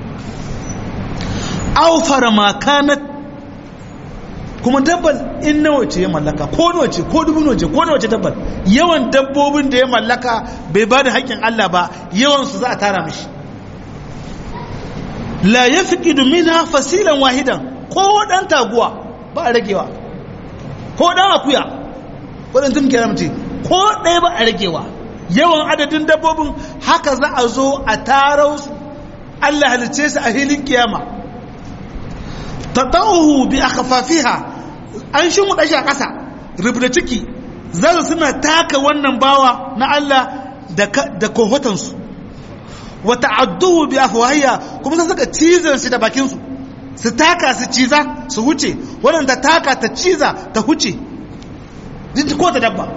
aufara makanat kuma dabbal in nawa ce ya mallaka ko nawa ce ko dubu nawa ce ko nawa ce dabbal yawan dabbobin da ya mallaka bai ba da haƙƙin Allah ba yawan su za a tara mishi la yafqidu minha fasilan wahidan ko dan taguwa ba a ragewa ko dan akuya ko dan tumkiyar mutum ko ɗaya ba a ragewa yawan adadin dabbobin haka za a zo a tarau su Allah halice su a hilin kiyama tata'uhu bi akhfafiha an shi mu dashi a ƙasa rubuta ciki za su suna taka wannan bawa na Allah da da kohotan su wa ta'adduhu bi afwahiya kuma sai suka cizan shi da bakin su su taka su ciza su huce wannan ta taka ta ciza ta huce ko ta dabba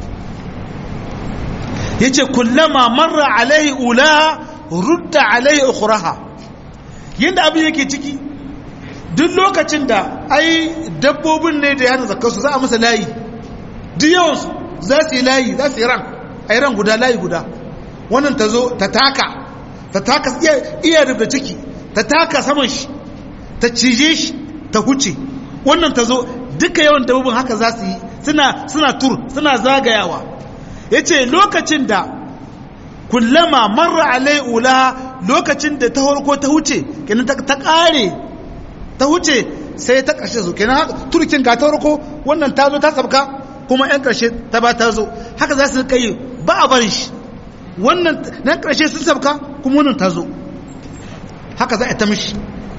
ya ce kullama marra alaihi ula rudda alaihi ukuraha yadda abin yake ciki duk lokacin da ai dabbobin ne da ya hana zakarsu za a masa layi duk yawansu za su yi layi za su yi ran a yi ran guda layi guda wannan ta zo ta taka ta taka iya rubuta ciki ta taka saman shi ta cije shi ta huce wannan ta zo duka yawan dabbobin haka za su yi suna suna tur suna zagayawa yace lokacin da kullama marra alai ula lokacin da ta horko ta huce kenan ta kare ta huce sai ta ƙarshe su kenan turkin ga ta horko wannan ta zo ta sabka kuma yan ƙarshe ta ba ta zo haka za su kai ba a barin shi wannan nan ƙarshe sun sabka kuma wannan ta zo haka za a ta mishi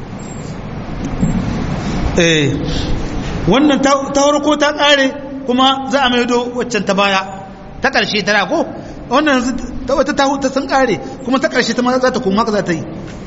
eh wannan ta horko ta ƙare kuma za a maido waccan ta baya ta ƙarshe ta ko wannan ta wata ta huta sun kare kuma ta ƙarshe ta ma za ta kuma haka za ta yi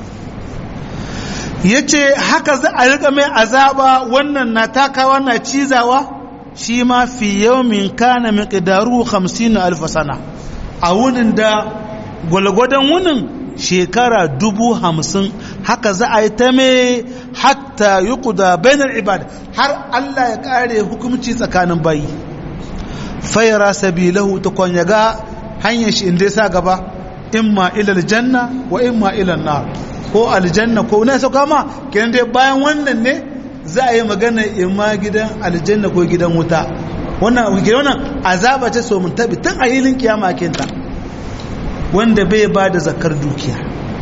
ya ce haka za a riƙa mai azaba wannan na takawa na cizawa shi ma fi yawmin kana miqdaru 50 alf sana a wunin da gwalgwadon wunin shekara dubu hamsin haka za a yi ta mai hatta yi kuda bainar ibad har Allah ya kare hukumci tsakanin bayi fayara sabilahu ta kwanyaga hanyar shi inda ya sa gaba imma ilal janna wa imma ilal nar ko aljanna ko na sauka ma kenan dai bayan wannan ne za a yi magana imma gidan aljanna ko gidan wuta wannan gidan wannan azaba ce so mun tabi tun a hilin kiyama kinta wanda bai ba da zakar dukiya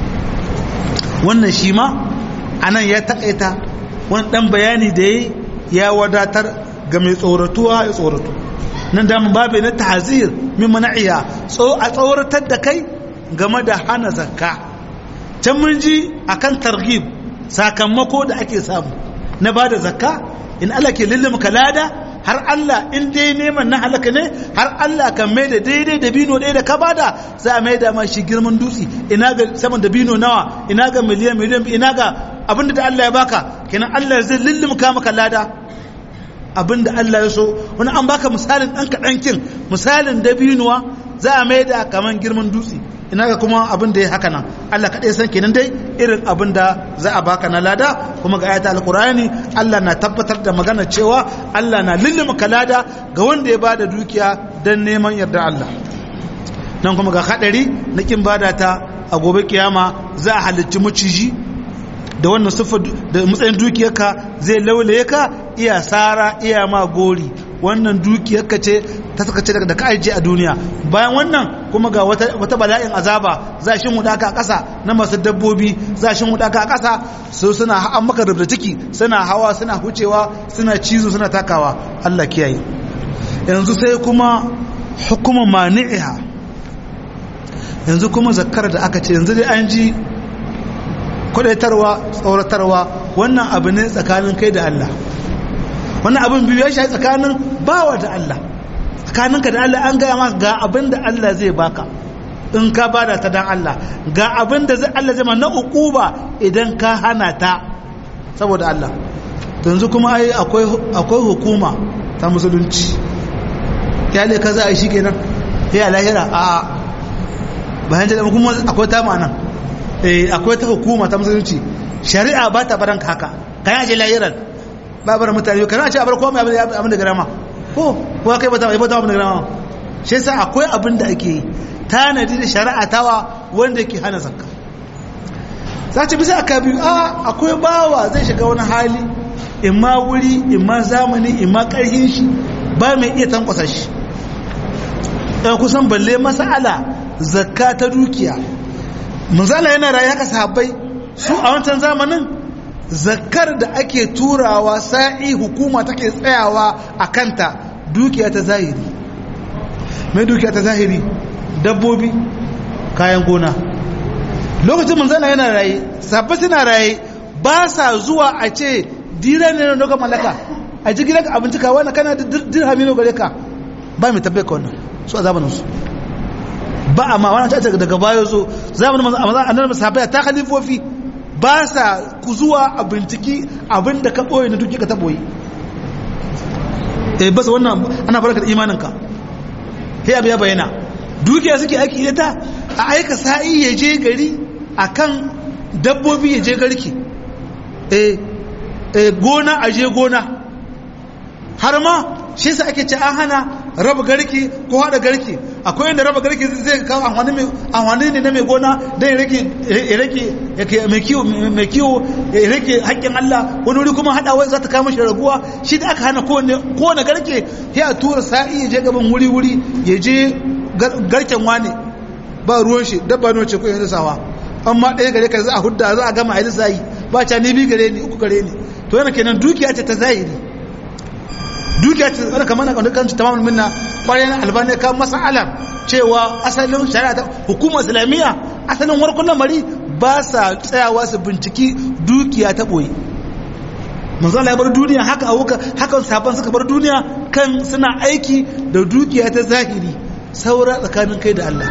wannan shi ma anan ya takaita wani dan bayani da ya wadatar ga mai tsoratuwa ya tsoratu nan damun babu na tahzir min mana'iya a tsoratar da kai game da hana zakka can mun ji akan targhib sakamako da ake samu na bada zakka in Allah ke lullumka lada har Allah in dai neman na halaka ne har Allah kan mai da daidai da bino ɗaya da ka bada za a mai da ma shi girman dutse ina ga saman da bino nawa ina ga miliyan miliyan ina ga abinda da Allah ya baka kenan Allah zai lullumka maka lada abinda Allah ya so wani an baka misalin ɗan kaɗan kin misalin dabinuwa za a mai da kaman girman dutse ina ga kuma abin da ya haka nan Allah kaɗai san kenan dai irin abin da za a baka na lada kuma ga ayata alkurani Allah na tabbatar da magana cewa Allah na lullumka lada ga wanda ya bada dukiya don neman yarda Allah nan kuma ga haɗari na kin bada ta a gobe kiyama za a halicci maciji da wannan siffar da matsayin dukiyarka zai laulaye ka iya sara iya ma gori wannan dukiyarka ce ta suka ce da ka ajiye a duniya bayan wannan kuma ga wata bala'in azaba za shi huda ka a ƙasa na masu dabbobi za shi huda ka a ƙasa su suna an maka rubda ciki suna hawa suna hucewa suna cizo suna takawa Allah kiyaye yanzu sai kuma hukumar mani'iha yanzu kuma zakkar da aka ce yanzu dai an ji kudaitarwa tsoratarwa wannan abu ne tsakanin kai da Allah wannan abin biyu ya shayi tsakanin bawa da Allah tsakaninka da Allah an gaya maka ga abin da Allah zai baka in ka bada ta dan Allah ga abin da Allah zai ma na ukuba idan ka hana ta saboda Allah yanzu kuma ai akwai akwai hukuma ta musulunci ya le kaza ai shikenan ya lahira a bayan da kuma akwai ta ma'ana eh akwai ta hukuma ta musulunci shari'a ba ta baranka haka kai aje lahiran ba bar mutane kana ce a bar komai abin da garama ko ko kai bata bata abin da garama shi yasa akwai abin da ake yi tanadi da shari'a tawa wanda yake hana zakka sace bisa aka biyu a akwai bawa zai shiga wani hali imma wuri imma zamani imma karhin shi ba mai iya tankwasa shi ɗan kusan balle masala zakka ta dukiya manzala yana rayu haka sahabbai su a wancan zamanin zakkar da ake turawa sa'i hukuma take tsayawa a kanta dukiya ta zahiri mai dukiya ta zahiri dabbobi kayan gona lokacin manzana yana raye sabbi suna raye ba sa zuwa a ce dira ne na mallaka a ji gidanka abinci ka wani kana dirhami ne gare ka ba mai tabbai ka wannan su a zamaninsu ba a ma wani ta daga bayo zo zamanin annabi sahabbai ta khalifofi ba sa ku zuwa a binciki abinda ka ɓoye na duki ka ta ɓoye eh basa wannan ana baraka da imaninka sai abu ya bayyana dukiya suke aiki da ta a aika sa'i ya je gari akan dabbobi ya je garki eh gona a je gona har ma shi sa ake ce an hana raba garki ko haɗa garki akwai inda raba garke zai kawo amfani ne na mai gona don ya rage mai kiwo ya rage haƙƙin Allah wani wuri kuma haɗawa za ta kama shi raguwa shi da aka hana kowane garke ya tura sa'i ya je gaban wuri-wuri ya je garken wane ba ruwan shi dabba ne ce ko yanzu sawa amma ɗaya gare ka za a hudda za a gama a yi sa'i ba ca ni bi gare ni uku gare ni to yana kenan dukiya ce ta zahiri dukiya ce wani kamar na kwanu kan tamamul minna kwarai albani kan masala cewa asalin shari'a ta hukumar islamiyya asalin warkun lamari ba sa tsayawa su binciki dukiya ta boye manzo Allah ya bar duniya haka awuka haka sabon suka bar duniya kan suna aiki da dukiya ta zahiri saura tsakanin kai da Allah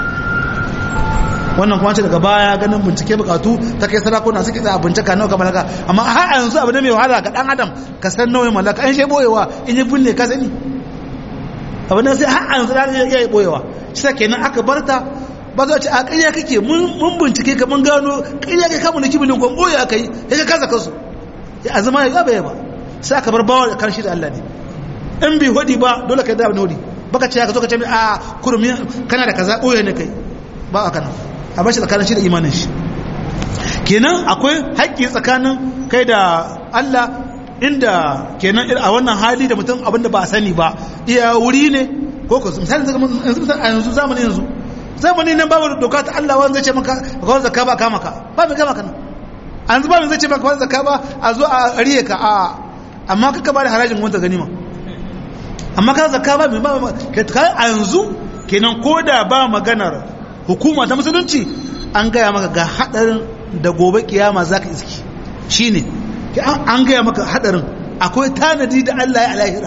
wannan kuma ce daga baya ganin bincike bukatu ta kai sarakuna suke da bincika nawa kamar haka amma har yanzu abu ne mai wahala ga dan adam ka san nawa mallaka an shi boyewa in yi binne ka sani abu ne sai har yanzu da ya yi boyewa shi kenan aka barta ba za a ce a ƙarya kake mun bincike ka mun gano ƙarya kai kamun da kibilin kwan boye aka yi ya ka kasa kansu ya azuma ya gaba ya ba sai aka bar bawa da karshe da Allah ne in bi hudi ba dole ka da abin hudi baka ce ka zo ka ce a kurmi kana da kaza boye ne kai ba a kana a bashi tsakanin shi da imanin shi kenan akwai haƙƙi tsakanin kai da Allah inda kenan a wannan hali da mutum abinda ba a sani ba iya wuri ne ko ko misali a yanzu zamani yanzu zamani nan babu doka ta Allah wanda zai ce maka kawai zakka ba kama ka ba mai kama ka nan a yanzu babu zai ce maka kawai zakka ba a zo a riye ka a amma kaka ba da harajin wanda ganima amma ka zakka ba mai ba a yanzu kenan ko da ba maganar hukuma ta musulunci an gaya maka ga hadarin da gobe kiyama za ka iski shi ne an gaya maka hadarin akwai tanadi da Allah ya alahira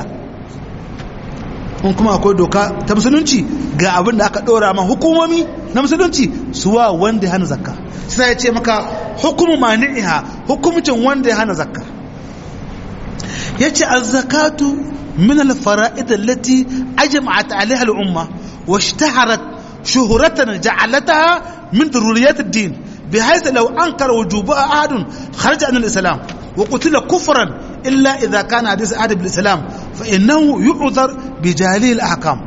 in kuma akwai doka ta musulunci ga abin da aka dora ma hukumomi na musulunci suwa wanda ya hana zakka sai ya ce maka hukumu mani'iha hukumcin wanda ya hana zakka ya ce az-zakatu min al-fara'id allati ajma'at 'alayha al-umma wa ishtaharat شهرة جعلتها من ضروريات الدين بحيث لو أنكر وجوبها أحد خرج عن الإسلام وقتل كفرا إلا إذا كان حديث أحد بالإسلام فإنه يعذر بجاهله الأحكام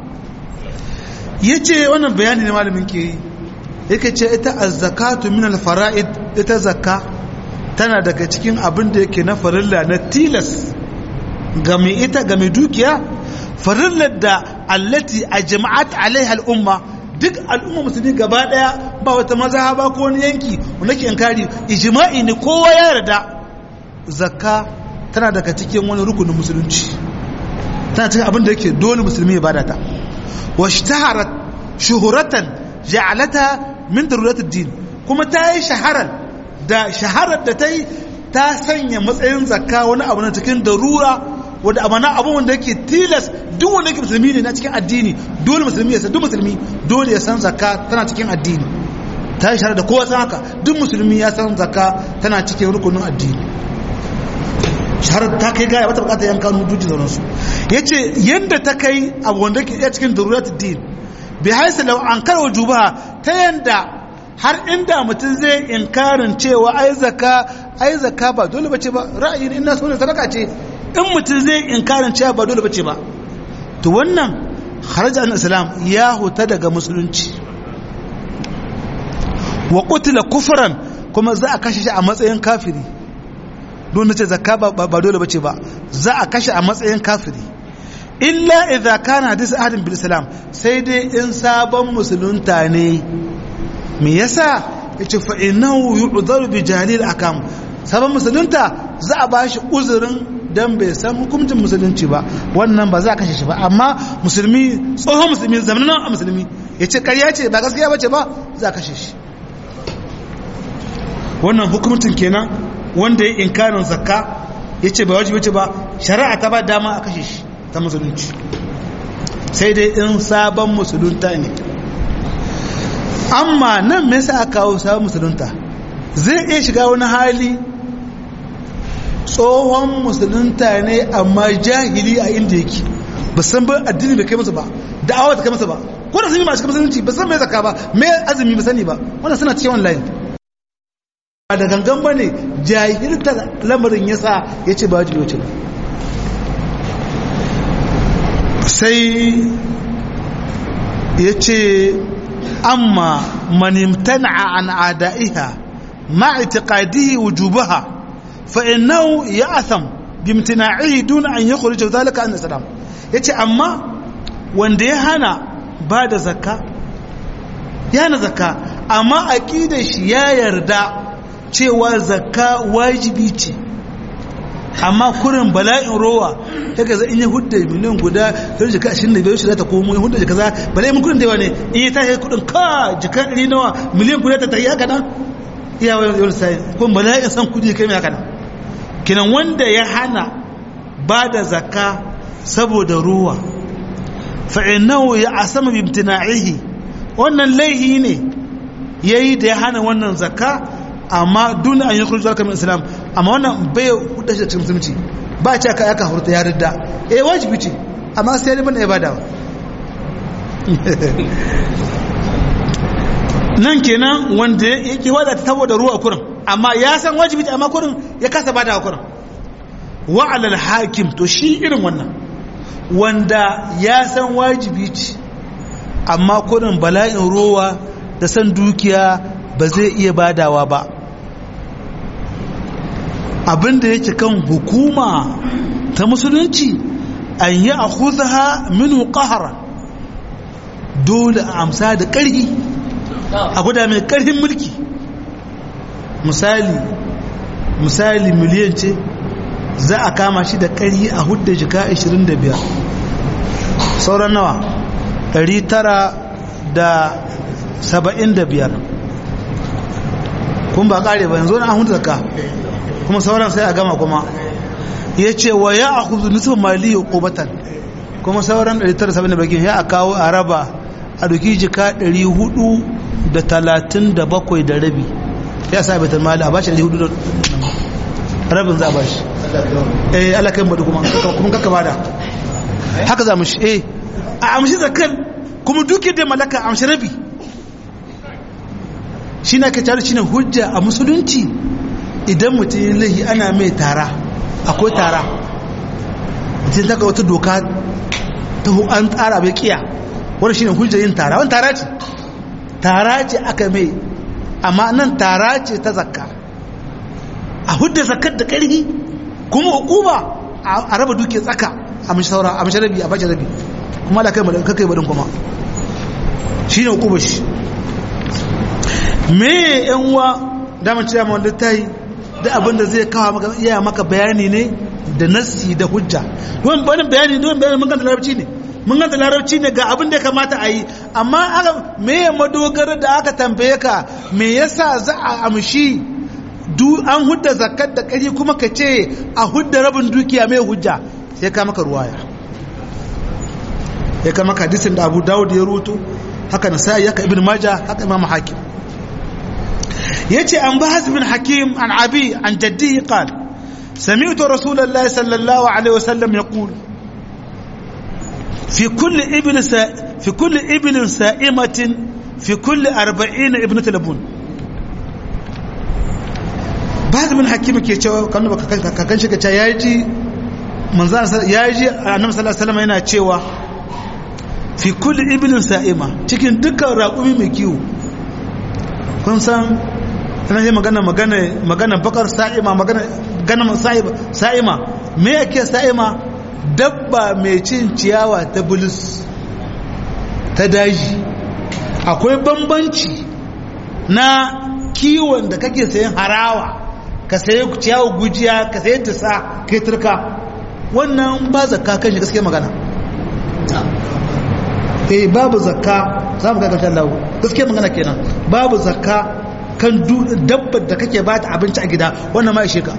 yace wannan bayani ne malamin ke yi yake ce ita az-zakatu min al-fara'id ita zakka tana daga cikin abin da yake na farilla na tilas ga mai ita ga mai dukiya farillar da allati ajma'at alaiha al-umma duk al'umma musulmi gaba daya ba wata mazhaba ko wani yanki wanda ke inkari ijma'i ne kowa ya yarda zakka tana daga cikin wani rukunin musulunci tana cikin abin da yake dole musulmi ya bada ta wa shtaharat shuhuratan ja'alata min daruratid din kuma ta yi shaharar da shaharar da ta yi ta sanya matsayin zakka wani abu na cikin darura wanda amana abun wanda yake tilas duk wanda yake musulmi ne na cikin addini dole musulmi ya san duk musulmi dole ya san zakka tana cikin addini ta yi shahara da kowa san haka duk musulmi ya san zakka tana cikin rukunin addini shaharar ta kai gaya wata bukatar yankan hujjoji da sauransu ya ce yadda ta kai abu wanda ke iya cikin darurat din bi haisa lau an karo juba ta yanda har inda mutum zai inkarin cewa ai zakka ai zakka ba dole bace ba ra'ayin ina so ne sadaka ce in mutum zai inkarin cewa ba dole bace ba to wannan kharaja an islam ya huta daga musulunci wa qutila kufran kuma za a kashe shi a matsayin kafiri don nace zakka ba dole bace ba za a kashe a matsayin kafiri illa idza kana hadisi ahadin bil islam sai dai in sabon musulunta ne me yasa yace fa innahu yu'dharu bi jalil akam sabon musulunta za a bashi uzurin dan bai san hukuncin musulunci ba wannan ba za a kashe shi ba amma musulmi tsohon musulmi zamanin musulmi yace ƙarya ce ba gaskiya bace ba za a kashe shi wannan hukuncin kenan wanda ya inkarin zakka yace ba wajibi ce ba shari'a ta ba dama a kashe shi ta musulunci sai dai in sabon musulunta ne amma nan me yasa aka kawo sabon musulunta zai iya shiga wani hali tsohon musulunta ne amma jahili a inda yake ba san ba addini bai kai masa ba da'awa ta kai masa ba ko da sun yi masu musulunci ba san mai zaka ba mai azumi ba sani ba wannan suna cikin online ba da gangan ba ne jahilta lamarin yasa ya ce ba wajibi wace ba sai yace amma man imtana'a an ada'iha ma i'tiqadihi wujubaha fa innahu ya'tham bimtina'ihi dun an yukhrij dhalika an islam yace amma wanda ya hana ba da zakka ya hana zakka amma aqidar shi ya yarda cewa zakka wajibi ce amma kurin bala'in rowa ta gaza in yi hudda miliyan guda ta jika ashirin da biyar shi za ta komo ya hudda jika za bala'in mun kudin da yawa ne in yi tashi kudin ka jika ɗari nawa miliyan guda ta tayi haka nan iya wani yawon sai kuma bala'in san kudi kai mai haka nan kinan wanda ya hana ba da zakka saboda ruwa fa'inahu ya asama bimtina'ihi wannan laihi ne yayi da ya hana wannan zakka amma duna an yi kurji zarka min islam amma wannan bai hudu shi da cikin musulunci ba ce aka aka hurta ya ridda eh wajibi ce amma sai ne bane ibada nan kenan wanda yake wada ta saboda ruwa kurin amma ya san wajibi ce amma kurin ya kasa bada kurin wa alal hakim to shi irin wannan wanda ya san wajibi ce amma kurin bala'in ruwa da san dukiya ba zai iya badawa ba abinda yake kan hukuma ta musulunci an yi a kuzaha minu ƙahara dole a amsa da ƙarfi a guda mai ƙarfin mulki misali misali miliyan ce za a kama shi da ƙarfi a hudda jika 25 sauran nawa 975 kun ba ƙare ba yanzu na an hudu zaka kuma sauran sai a gama kuma ya ce wa ya a kuzu nufin mali ya ƙobatan kuma sauran 970 ya a kawo a raba a duki jika 437 da rabi ya sa baitar mali a bashi 400 rabin za a bashi eh alakai madu kuma kuma kaka bada haka za mu shi eh a amshi zakar kuma duke da malaka amshi rabi shi na ka tare shi ne hujja a musulunci idan mutum yin laihi ana mai tara akwai tara mutum ta wata doka ta an tsara bai kiya wani shi ne hujja yin tara wani tara ce tara ce aka mai amma nan tara ce ta zakka a hudda zakkar da ƙarfi kuma hukuma a raba duke tsaka a mashi saura a mashi rabi a bashi rabi kuma da kai kakai baɗin kuma shi ne hukumar shi me yan uwa damar cewa ma wanda ta yi da abin da zai kawo maka iya maka bayani ne da nassi da hujja don bayanin bayani don bayani mun ganta larabci ne mun ganta larabci ne ga abin da ya kamata a yi amma aka me ya madogara da aka tambaye ka me yasa za a amshi du an hudda zakat da kari kuma ka ce a hudda rabin dukiya mai hujja sai ka maka ruwaya ya kama hadisin da abu dawud ya ruto haka na sa'i haka ibn majah haka imam hakim yace an bahaz bin hakim an abi an jaddihi qala سمعت رسول الله صلى الله عليه وسلم يقول في كل ابن سا في كل ابن سائمة في كل أربعين ابنة لبون بعد من حكيم كي cewa kan kakan shi kace yaji manzan yaji annabi sallallahu alaihi wasallam yana cewa fi kulli ibnin sa'ima cikin dukkan raƙumi mai kiwo kun san ana yi magana magana magana bakar sa'ima magana gana sa'ima sa'ima me yake sa'ima dabba mai cin ciyawa ta bulus ta daji akwai bambanci na kiwon da kake sayan harawa ka sayi ciyawa gujiya ka sayi tisa kai turka wannan ba zakka kan shi gaskiya magana eh babu zakka za mu ga ƙarshen lawo gaskiya magana kenan babu zakka kan dabbar da kake ba ta abinci a gida wannan ma ishe ka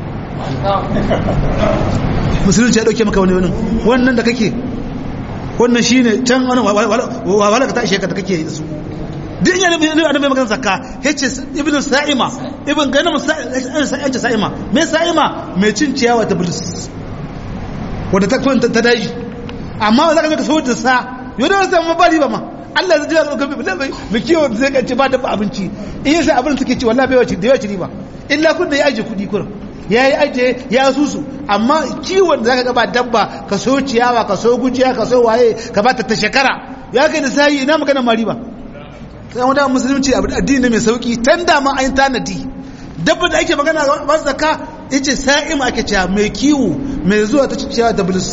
musulunci ya dauke maka wani wani wannan da kake wannan shi ne can wani wahala ka ta ishe ka da kake da su duk yana annabi magana zakka yace ibn sa'ima ibn ganin sa'ima sa'ima me sa'ima mai cin ciyawa ta bulus wanda ta kwanta ta daji amma za ka ga so da sa yau da wasu amma ba riba ma Allah zai jira ga bai mai kiwo zai kace ba dabba abinci in yasa abin suke ci wallahi bai wace da yawa riba illa kun da ya aje kudi kurin ya yi aje ya susu amma kiwon zaka ga ba dabba ka so ciyawa ka so gujiya ka so waye ka ba ta ta shekara ya kai da sayi ina magana mari ba sai wanda musulunci abu addini mai sauki tan da ma ayin tanadi dabba da ake magana ba zakka yace sa'im ake cewa mai kiwo mai zuwa ta ciya da bulus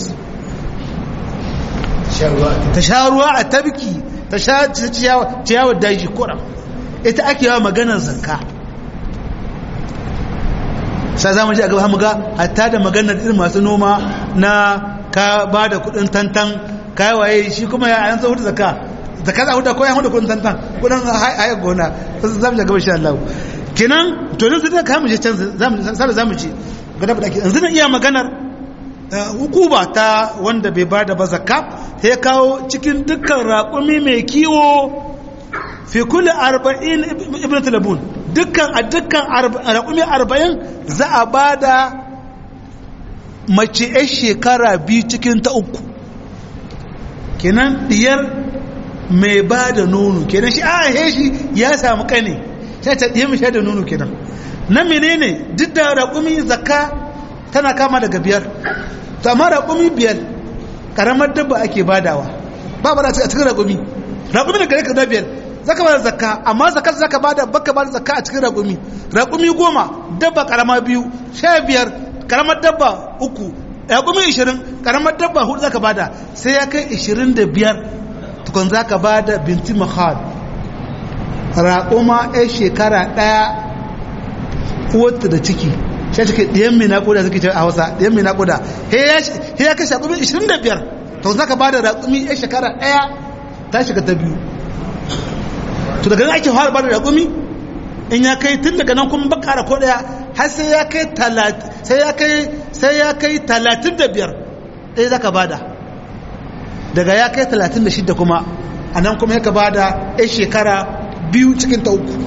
ta sha ruwa a tabki ta sha ciyawa daji kura ita ake yawa maganar zakka sai za mu ji a gaba mu ga hatta da maganar irin masu noma na ka ba da kudin tantan kai waye shi kuma ya an hudu zakka zakka za hudu ko ya hudu kudin tantan kudin haya gona za mu ji gaba insha Allah kenan to nan sai ka mu je can sai za mu ji gada da ke yanzu na iya maganar hukuma ta wanda bai bada ba zakka sai kawo cikin dukkan raƙumi mai kiwo fi kulli arba'in ibn talabun dukkan a dukkan raƙumi arba'in za a bada mace 'yan shekara biyu cikin ta uku kenan diyar mai ba da nono kenan shi a shi ya samu kane sai ta diya mai da nono kenan na menene duk da raƙumi zakka tana kama daga biyar to amma raƙumi biyar ƙaramar dabba ake badawa ba ba a cikin raƙumi raƙumi daga rika biyar zaka bada zakka amma zakar zaka bada baka bada zakka a cikin raƙumi raƙumi goma dabba ƙarama biyu sha biyar ƙaramar dabba uku raƙumi ishirin ƙaramar dabba hudu zaka bada sai ya kai ishirin da biyar tukun zaka bada binti mahal raƙuma ya shekara ɗaya uwarta da ciki shi take ɗiyan mai naƙuda suke ce a hausa ɗiyan mai naƙuda he ya kashe raƙumi 25 to zaka ba da raƙumi ya shekara ɗaya ta shiga ta biyu to daga nan ake fara ba da raƙumi in ya kai tun daga nan kuma bakara ko ɗaya har sai ya kai sai ya kai sai ya kai talatin da biyar ɗaya zaka bada daga ya kai talatin da shidda kuma a nan kuma ya ka bada ya shekara biyu cikin ta uku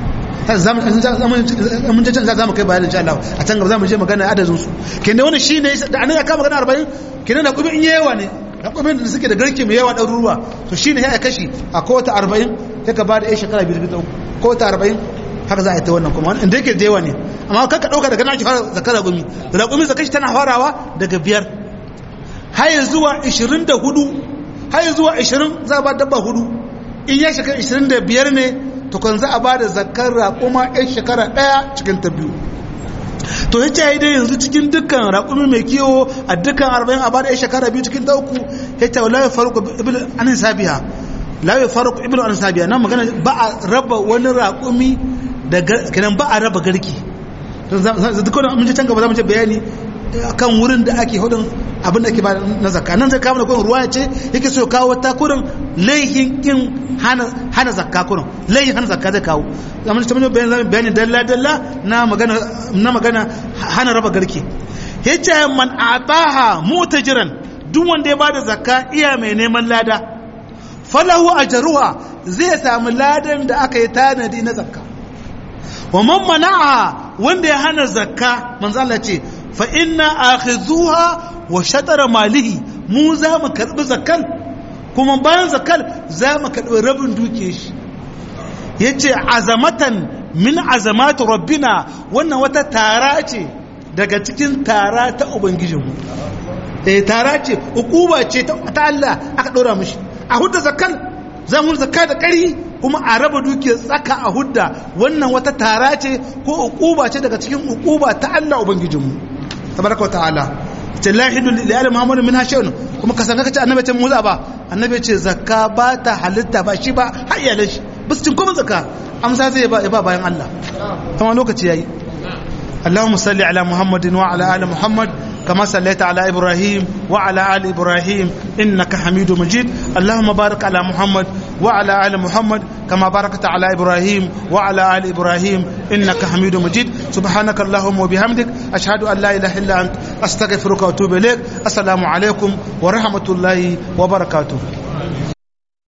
mun can za mu kai bayan insha Allah a can gaba za mu je magana adadin su kenan wani shi ne da anan ya kama magana arba'in kenan da kuma in yawa ne da kuma da suke da garke mai yawa ɗaruruwa to shi ne ya kashi a kowace arba'in ya ka bada ya shekara biyu cikin ta uku kowace arba'in haka za a yi ta wannan kuma inda yake da yawa ne amma kanka ɗauka daga nan ake fara zakar raƙumi raƙumi zakashi tana farawa daga biyar har zuwa ishirin da hudu har zuwa ishirin za a ba dabba hudu in ya shekara ishirin da biyar ne tukun za a ba da zakar raƙuma 'yan shekara ɗaya cikin ta biyu to ya ce dai yanzu cikin dukkan raƙumi mai kiwo a dukkan arba'in a ba da 'yan shekara biyu cikin ta uku ya ce wa lawi faruku ibn anin sabiya lawi faruku ibn anin sabiya nan magana ba a raba wani raƙumi da kenan ba a raba garki dukkan mun ji can gaba za mu ce bayani kan wurin da ake hudun abin da ake ba na zakka nan zai kawo da kurin ruwa ce yake so kawo ta kurin laihin kin hana zakka kurin laihin hana zakka zai kawo zaman ta mun bayani bayani dalla dalla na magana na magana hana raba garke yace man ataha mutajiran duk wanda ya bada zakka iya mai neman lada falahu ajruha zai samu ladan da aka yi tanadi na zakka wa man mana'a wanda ya hana zakka manzo Allah ce fa inna akhizuha wa shatara malihi mu za mu karbi zakkal kuma bayan zakkal za mu karbi rabin duke shi yace azamatan min azamatu rabbina wannan wata tara ce daga cikin tara ta ubangijinmu eh tara ce ukuba ce ta Allah aka dora mishi a hudda zakkal za mu zakka da ƙari kuma a raba dukiyar tsaka a hudda wannan wata tara ce ko ukuba ce daga cikin ukuba ta Allah ubangijinmu tabaraka wa ta'ala ce la hidu li ali muhammadu min hashayun kuma ka san ka ce annabi ce muza ba annabi ce zakka ba ta halitta ba shi ba har iyalan shi ba su cin kuma zakka amsa zai ba ba bayan Allah kuma lokaci yayi اللهم صل على محمد وعلى ال محمد كما صليت على ابراهيم وعلى ال ابراهيم انك حميد مجيد اللهم بارك على محمد وعلى ال محمد كما باركت على ابراهيم وعلى ال ابراهيم انك حميد مجيد سبحانك اللهم وبحمدك اشهد ان لا اله الا انت استغفرك واتوب اليك السلام عليكم ورحمه الله وبركاته